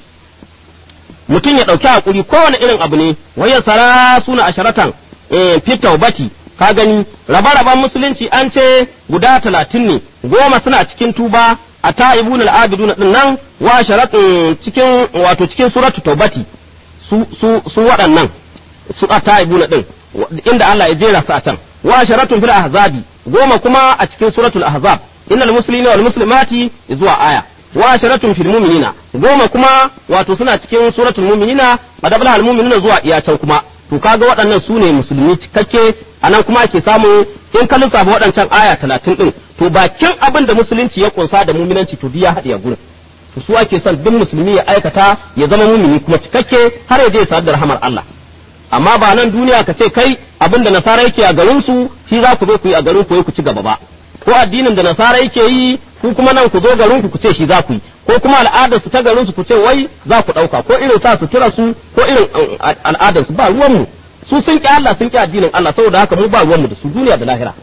S2: mutum ya ɗauki hakuri kowane irin abu ne waya sara suna asharatan fi taubati ka gani rabe-raben musulunci an ce guda talatin ne goma suna cikin tuba a ta'ibun al'abidun din nan wa sharatun cikin wato cikin suratu taubati su su su waɗannan su a ta'ibun din inda Allah ya jera su a can wa sharatun fil ahzabi goma kuma a cikin suratul ahzab innal muslimina wal muslimati zuwa aya wa sharatun fil mu'minina goma kuma wato suna cikin suratul mu'minina madabla al mu'minina zuwa iya can kuma to kaga waɗannan su ne musulmi cikakke anan kuma ake samu in ka lissafa waɗancan aya talatin ɗin to bakin abin da musulunci ya kunsa da muminanci to ya haɗe a gurin to su ake son duk musulmi ya aikata ya zama mumini kuma cikakke har ya je ya da rahamar Allah amma ba nan duniya ka ce kai abin da nasara yake a garin su shi za ku zo ku yi a garin ku ku ci gaba ba ko addinin da nasara yake yi ku kuma nan ku zo garin ku ku ce shi za ku yi ko kuma al'adar su ta garin su ku ce wai za ku ɗauka ko irin sa su tura su ko irin al'adar su ba ruwan mu su sun ki Allah sun ki addinin Allah saboda haka mu ba ruwan mu da su duniya da lahira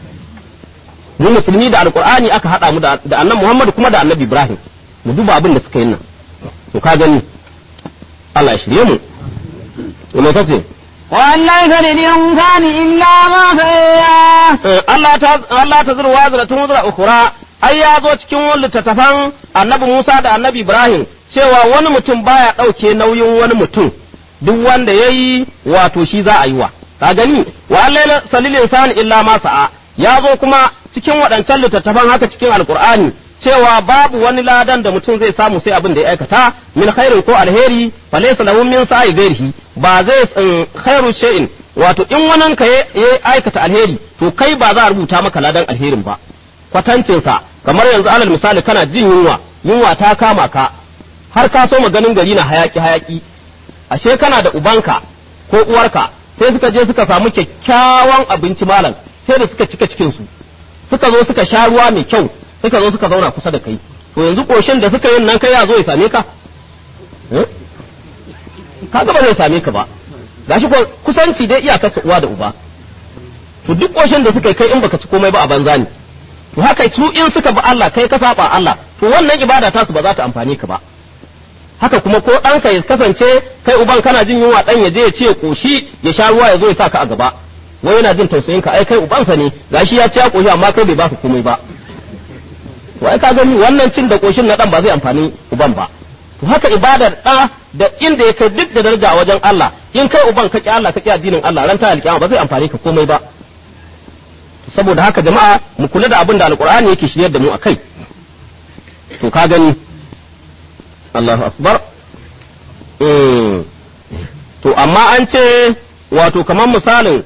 S2: mu musulmi da alqur'ani aka hada mu da annabi Muhammad kuma da annabi Ibrahim mu duba abin da suka yi nan to ka gani Allah ya shirye mu me kace
S1: وأن ليس للإنسان إلا ما سعى
S2: Allah ta Allah ta zurwa zratun wuzra ukhra ai ya zo cikin wani littattafan annabi Musa da annabi Ibrahim cewa wani mutum baya ɗauke nauyin wani mutum duk wanda ya yi wato shi za a yi wa ka gani wa Allah salil insani illa ma sa'a ya zo kuma cikin waɗancan littattafan haka cikin alkur'ani cewa babu wani ladan da mutum zai samu sai abin da ya aikata min khairin ko alheri fa laysa lahu min sa'i ghairihi ba zai khairu shay'in wato in wannan ka ya aikata alheri to kai ba za a rubuta maka ladan alherin ba kwatancinsa kamar yanzu alal misali kana jin yunwa yunwa ta kama ka har ka so ganin gari na hayaki hayaki ashe kana da ubanka ko uwarka sai suka je suka samu kyakkyawan abinci malam sai da suka cika cikin su suka zo suka sha ruwa mai kyau suka zo suka zauna kusa da kai to yanzu koshin da suka yin nan kai ya zo ya same ka kaga ba zai same ka ba gashi ko kusanci dai iyakar uwa da uba to duk koshin da suka yi kai in baka ci komai ba a banza ne to haka su in suka bi Allah kai ka saba Allah to wannan ibada ta su ba za ta amfane ka ba haka kuma ko ɗanka ya kasance kai uban kana jin yunwa ɗan ya je ya ce ya koshi ya sha ruwa ya zo ya sa ka a gaba wai yana jin tausayin ka ai kai ubansa ne gashi ya ci ya koshi amma kai bai baka komai ba to ai ka gani wannan cin da koshin na ɗan ba zai amfani uban ba to haka ibadar ɗa da inda ya kai duk da daraja a wajen Allah in kai uban ka ki Allah ka ki addinin Allah ran ta alƙiyama ba zai amfani ka komai ba saboda haka jama'a mu kula da abin da alqur'ani yake shiryar da mu akai to ka gani Allahu akbar to amma an ce wato kamar misalin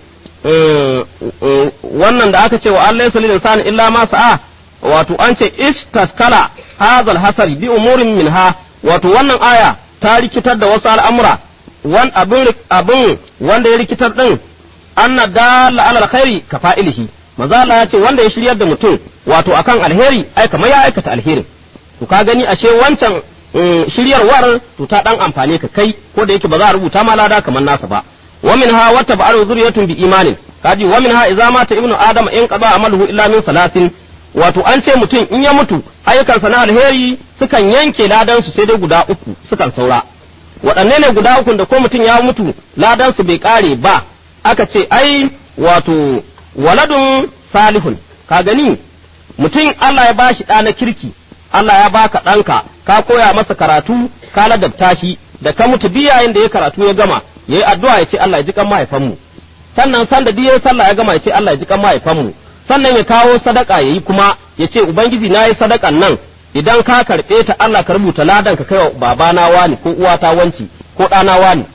S2: wannan da aka ce wa Allah yasali insani illa ma sa'a wato an ce istaskala hadal hasari bi umurin minha wato wannan aya ta rikitar da wasu al'amura wan abin abin wanda ya rikitar din anna dalla ala alkhairi ka fa'ilihi manzo Allah ya ce wanda ya shiryar da mutum wato akan alheri ai kamar ya aikata alherin to ka gani ashe wancan shiryarwar to ta dan amfane ka kai ko da yake ba za a rubuta ma lada kamar nasa ba wa minha wata ba'aru zuriyatun bi imanin kaji wa minha idza mata ibnu adam in qada amaluhu illa min salasin wato an ce mutum in ya mutu ayyukansa na alheri sukan yanke ladan su sai dai guda uku sukan saura waɗanne ne guda uku da ko mutum ya mutu ladan su bai kare ba aka ce ai wato waladun salihun ka gani mutum Allah ya bashi ɗa na kirki Allah ya baka ɗanka ka koya masa karatu ka ladabta shi da ka mutu biyayen da ya karatu ya gama ya yi addu'a ya ce Allah ya ji kan mahaifanmu sannan sanda duk ya sallah ya gama ya ce Allah ya ji kan mahaifanmu sannan ya kawo sadaka ya yi kuma ya ce ubangiji na yi sadakan nan idan ka karɓe ta Allah ka rubuta ladan ka kai wa babana wani ko uwata wanci ko ɗana wani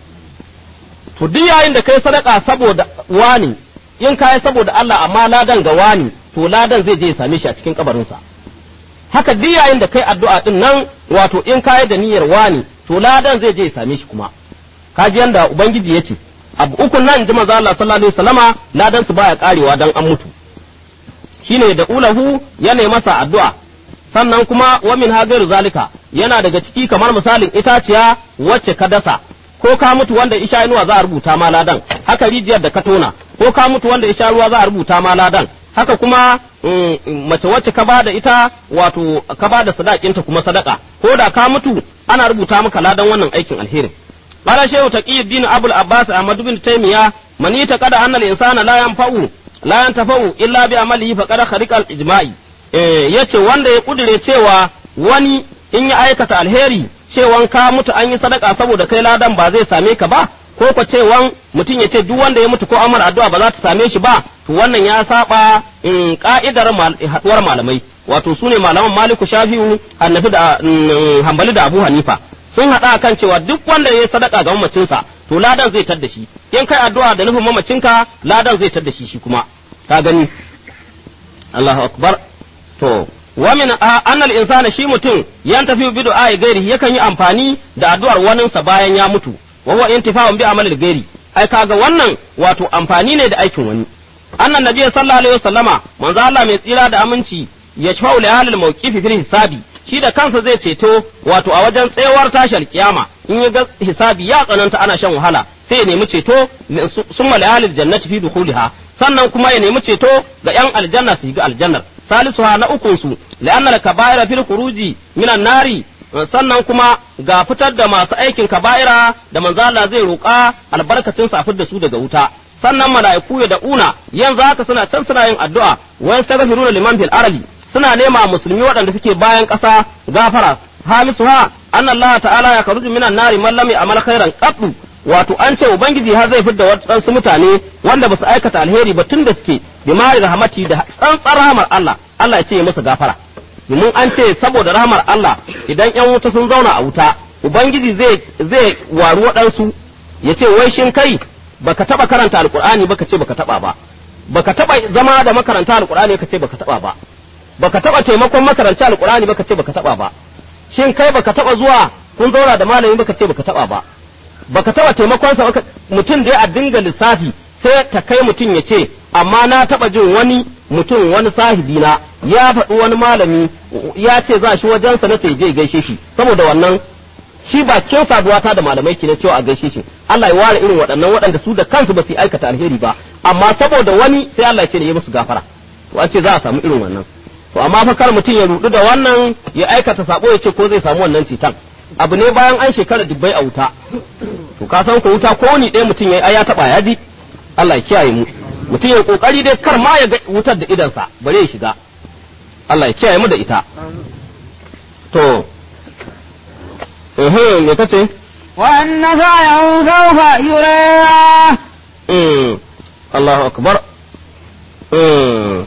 S2: to duk yayin da kai sadaka saboda wani in kai saboda Allah amma ladan ga wani to ladan zai je ya same shi a cikin kabarinsa haka duk yayin da kai addu'a din nan wato in kai da niyyar wani to ladan zai je ya same shi kuma kaji yanda ubangiji ya ce abu ukun nan ji manzo Allah sallallahu alaihi wasallama ladan su baya karewa dan an mutu shine da ulahu yana masa addu'a sannan kuma wa min hagairu zalika yana daga ciki kamar misalin itaciya wacce ka dasa ko ka mutu wanda isha inuwa za a rubuta ma ladan haka rijiyar da ka tona ko ka mutu wanda isha ruwa za a rubuta ma ladan haka kuma mace wacce ka bada ita wato ka bada sadakinta kuma sadaka ko da ka mutu ana rubuta maka ladan wannan aikin alherin قال شيخ تقي الدين أبو العباس أحمد بن تيمية من يتقد أن الإنسان لا ينفع لا ينتفع إلا بعمله فقد خرق الإجماع yace wanda ya kudure cewa wani in ya aikata alheri cewan ka mutu an yi sadaka saboda kai ladan ba zai same ka ba ko ko cewan mutum ya ce duk wanda ya mutu ko amar addu'a ba za ta same shi ba to wannan ya saba in ka'idar haduwar malamai wato sune malaman Maliku Shafi'u Hanafi da Hanbali da Abu Hanifa sun haɗa kan cewa duk wanda ya sadaka ga mamacinsa to ladan zai tadda shi in kai addu'a da nufin mamacinka ladan zai tadda shi shi kuma ka gani Allahu akbar to wa min annal insana shi mutum yan tafi bi du'a gairi yakan yi amfani da addu'ar waninsa bayan ya mutu wa huwa intifa'un bi amalil gairi ai kaga wannan wato amfani ne da aikin wani annan nabi sallallahu alaihi wasallama manzo Allah mai tsira da aminci ya shafa'u li ahlil mawqifi fil hisabi shi da kansa zai ceto wato a wajen tsayawar tashar kiyama in ya ga hisabi ya tsananta ana shan wahala sai ya nemi ceto summa li ahlil jannati fi dukhuliha sannan kuma ya nemi ceto ga yan aljanna su ga aljannar salisuha na ukun su la'anna al-kaba'ira fil khuruji minan nari sannan kuma ga fitar da masu aikin kaba'ira da manzo Allah zai roƙa albarkacin sa da su daga wuta sannan mala'iku ya da'una yanzu haka suna can suna yin addu'a wa yastaghfiruna liman fil ardi suna nema musulmi waɗanda suke bayan ƙasa gafara hamisu ha anna Allah ta'ala ya karuju minan nari man lam ya'mal khairan qattu wato an ce ubangiji har zai fidda waɗansu mutane wanda ba su aikata alheri ba tun da suke bi mari rahmati da tsantsar rahmar Allah Allah ya ce ya musu gafara domin an ce saboda rahmar Allah idan yan wuta sun zauna a wuta ubangiji zai zai waru waɗansu ya ce wai shin kai baka taba karanta alqur'ani baka ce baka taba ba baka taba zama da makaranta alqur'ani ka ce baka taba ba baka taba taimakon makaranci alqur'ani baka ce baka taba ba shin kai baka taba zuwa kun zauna da malami baka ce baka taba ba baka taba taimakon sa mutum da ya dinga lissafi sai ta kai mutum ya ce amma na taba jin wani mutum wani sahibi na ya faɗi wani malami ya ce za shi wajensa na ce je gaishe shi saboda wannan shi bakin saduwa ta da malamai ke na cewa a gaishe shi Allah ya ware irin waɗannan waɗanda su da kansu ba su aikata alheri ba amma saboda wani sai Allah ya ce ne ya musu gafara to an ce za a samu irin wannan to amma fa kar mutum ya rudu da wannan ya aikata sabo ya ce ko zai samu wannan cetan abu ne bayan an shekara dubbai a wuta to ka san ko wuta ko ni ɗaya mutum ya ya taba ya ji Allah ya kiyaye mu mutum ya kokari dai kar ma ya ga wutar da idansa bare ya shiga Allah ya kiyaye mu da ita to eh me kace
S1: وأن سعيه سوف يرى
S2: mm Allahu akbar mm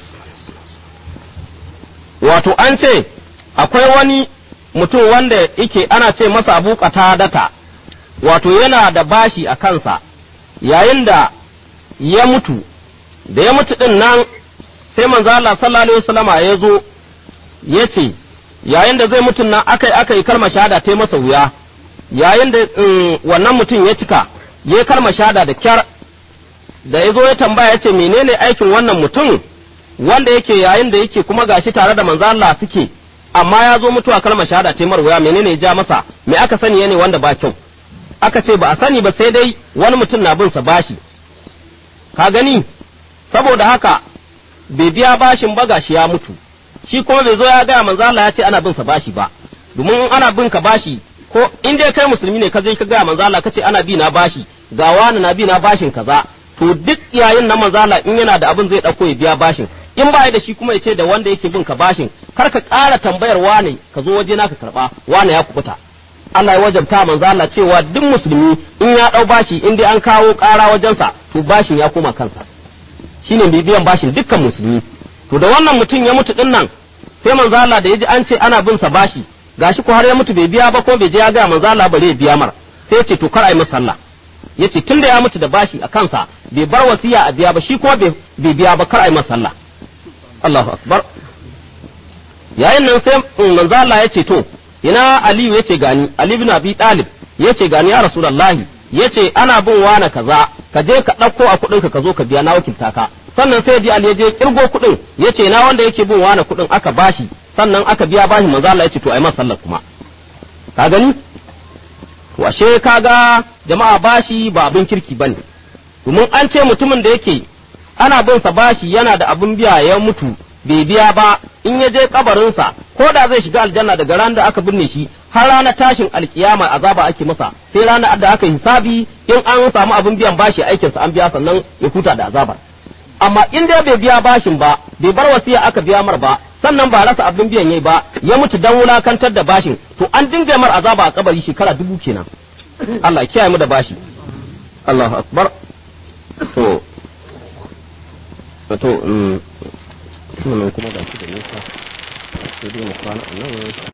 S2: wato an ce akwai wani mutum wanda yake ana ce masa abu data wato yana da bashi a kansa yayin da ya mutu da ya mutu din nan sai manzo Allah sallallahu alaihi wasallama ya zo ya ce yayin da zai mutu nan akai akai kalmar shahada ta masa wuya yayin da wannan mutum ya cika ya kalmar shahada da kyar da ya zo ya tambaya ya ce menene aikin wannan mutum wanda yake yayin da yake kuma gashi tare da manzo Allah suke amma ya zo mutuwa kalmar shahada ce marwaya menene ya ja masa me aka sani ne wanda ba kyau aka ce ba a sani ba sai dai wani mutum na bin sa bashi ka gani saboda haka bai biya bashin ba gashi ya mutu shi kuma bai zo ya ga manzo Allah ya ce ana bin sa bashi ba domin in ana bin ka bashi ko in dai kai musulmi ne ka je ka ga manzo Allah ka ce ana bi na bashi ga wani na bi na bashin kaza to duk yayin na manzo Allah in yana da abin zai dauko ya biya bashin in ba da shi kuma ya ce da wanda yake bin ka bashin kar ka ƙara tambayar wane ka zo waje na ka karɓa wane ya kubuta Allah ya wajabta manzo Allah cewa duk musulmi in ya ɗau bashi in dai an kawo ƙara wajensa to bashin ya koma kansa shine bibiyan bashin dukkan musulmi to da wannan mutum ya mutu din nan sai manzo Allah da yaji an ce ana bin sa bashi gashi ko har ya mutu bai biya ba ko bai je ya ga manzo Allah bare ya biya mar sai ya ce to kar ai masa sallah yace tunda ya mutu da bashi a kansa bai bar wasiya a biya ba shi kuma bai biya ba kar ai masa sallah Allahu akbar yayin nan sai manzo Allah ya ce to ina Aliyu yace gani Ali ibn Abi Talib yace gani ya Rasulullahi yace ana bin wani kaza ka je ka ɗauko a kuɗin ka zo ka biya na wakilta ka sannan sai di Ali ya je kirgo kuɗin yace na wanda yake bin wani kuɗin aka bashi sannan aka biya bashi manzo Allah yace to ai masa sallar kuma ka gani to ashe kaga jama'a bashi ba abin kirki bane domin an ce mutumin da yake ana bin sa bashi yana da abin biya ya mutu bai biya ba in ya je kabarinsa ko da zai shiga aljanna daga ran da aka binne shi har ranar tashin alkiyama azaba ake masa sai ranar da aka hisabi in an samu abin biyan bashi aikinsa an biya sannan ya huta da azabar amma in dai bai biya bashin ba bai bar wasiya aka biya mar ba sannan ba rasa abin biyan yayi ba ya mutu dan wulakantar da bashin to an dinga mar azaba a kabari shekara dubu kenan Allah ya kiyaye mu da bashi Allahu akbar to to um, kuma ga shi da nisa sai dai mu kwana a nan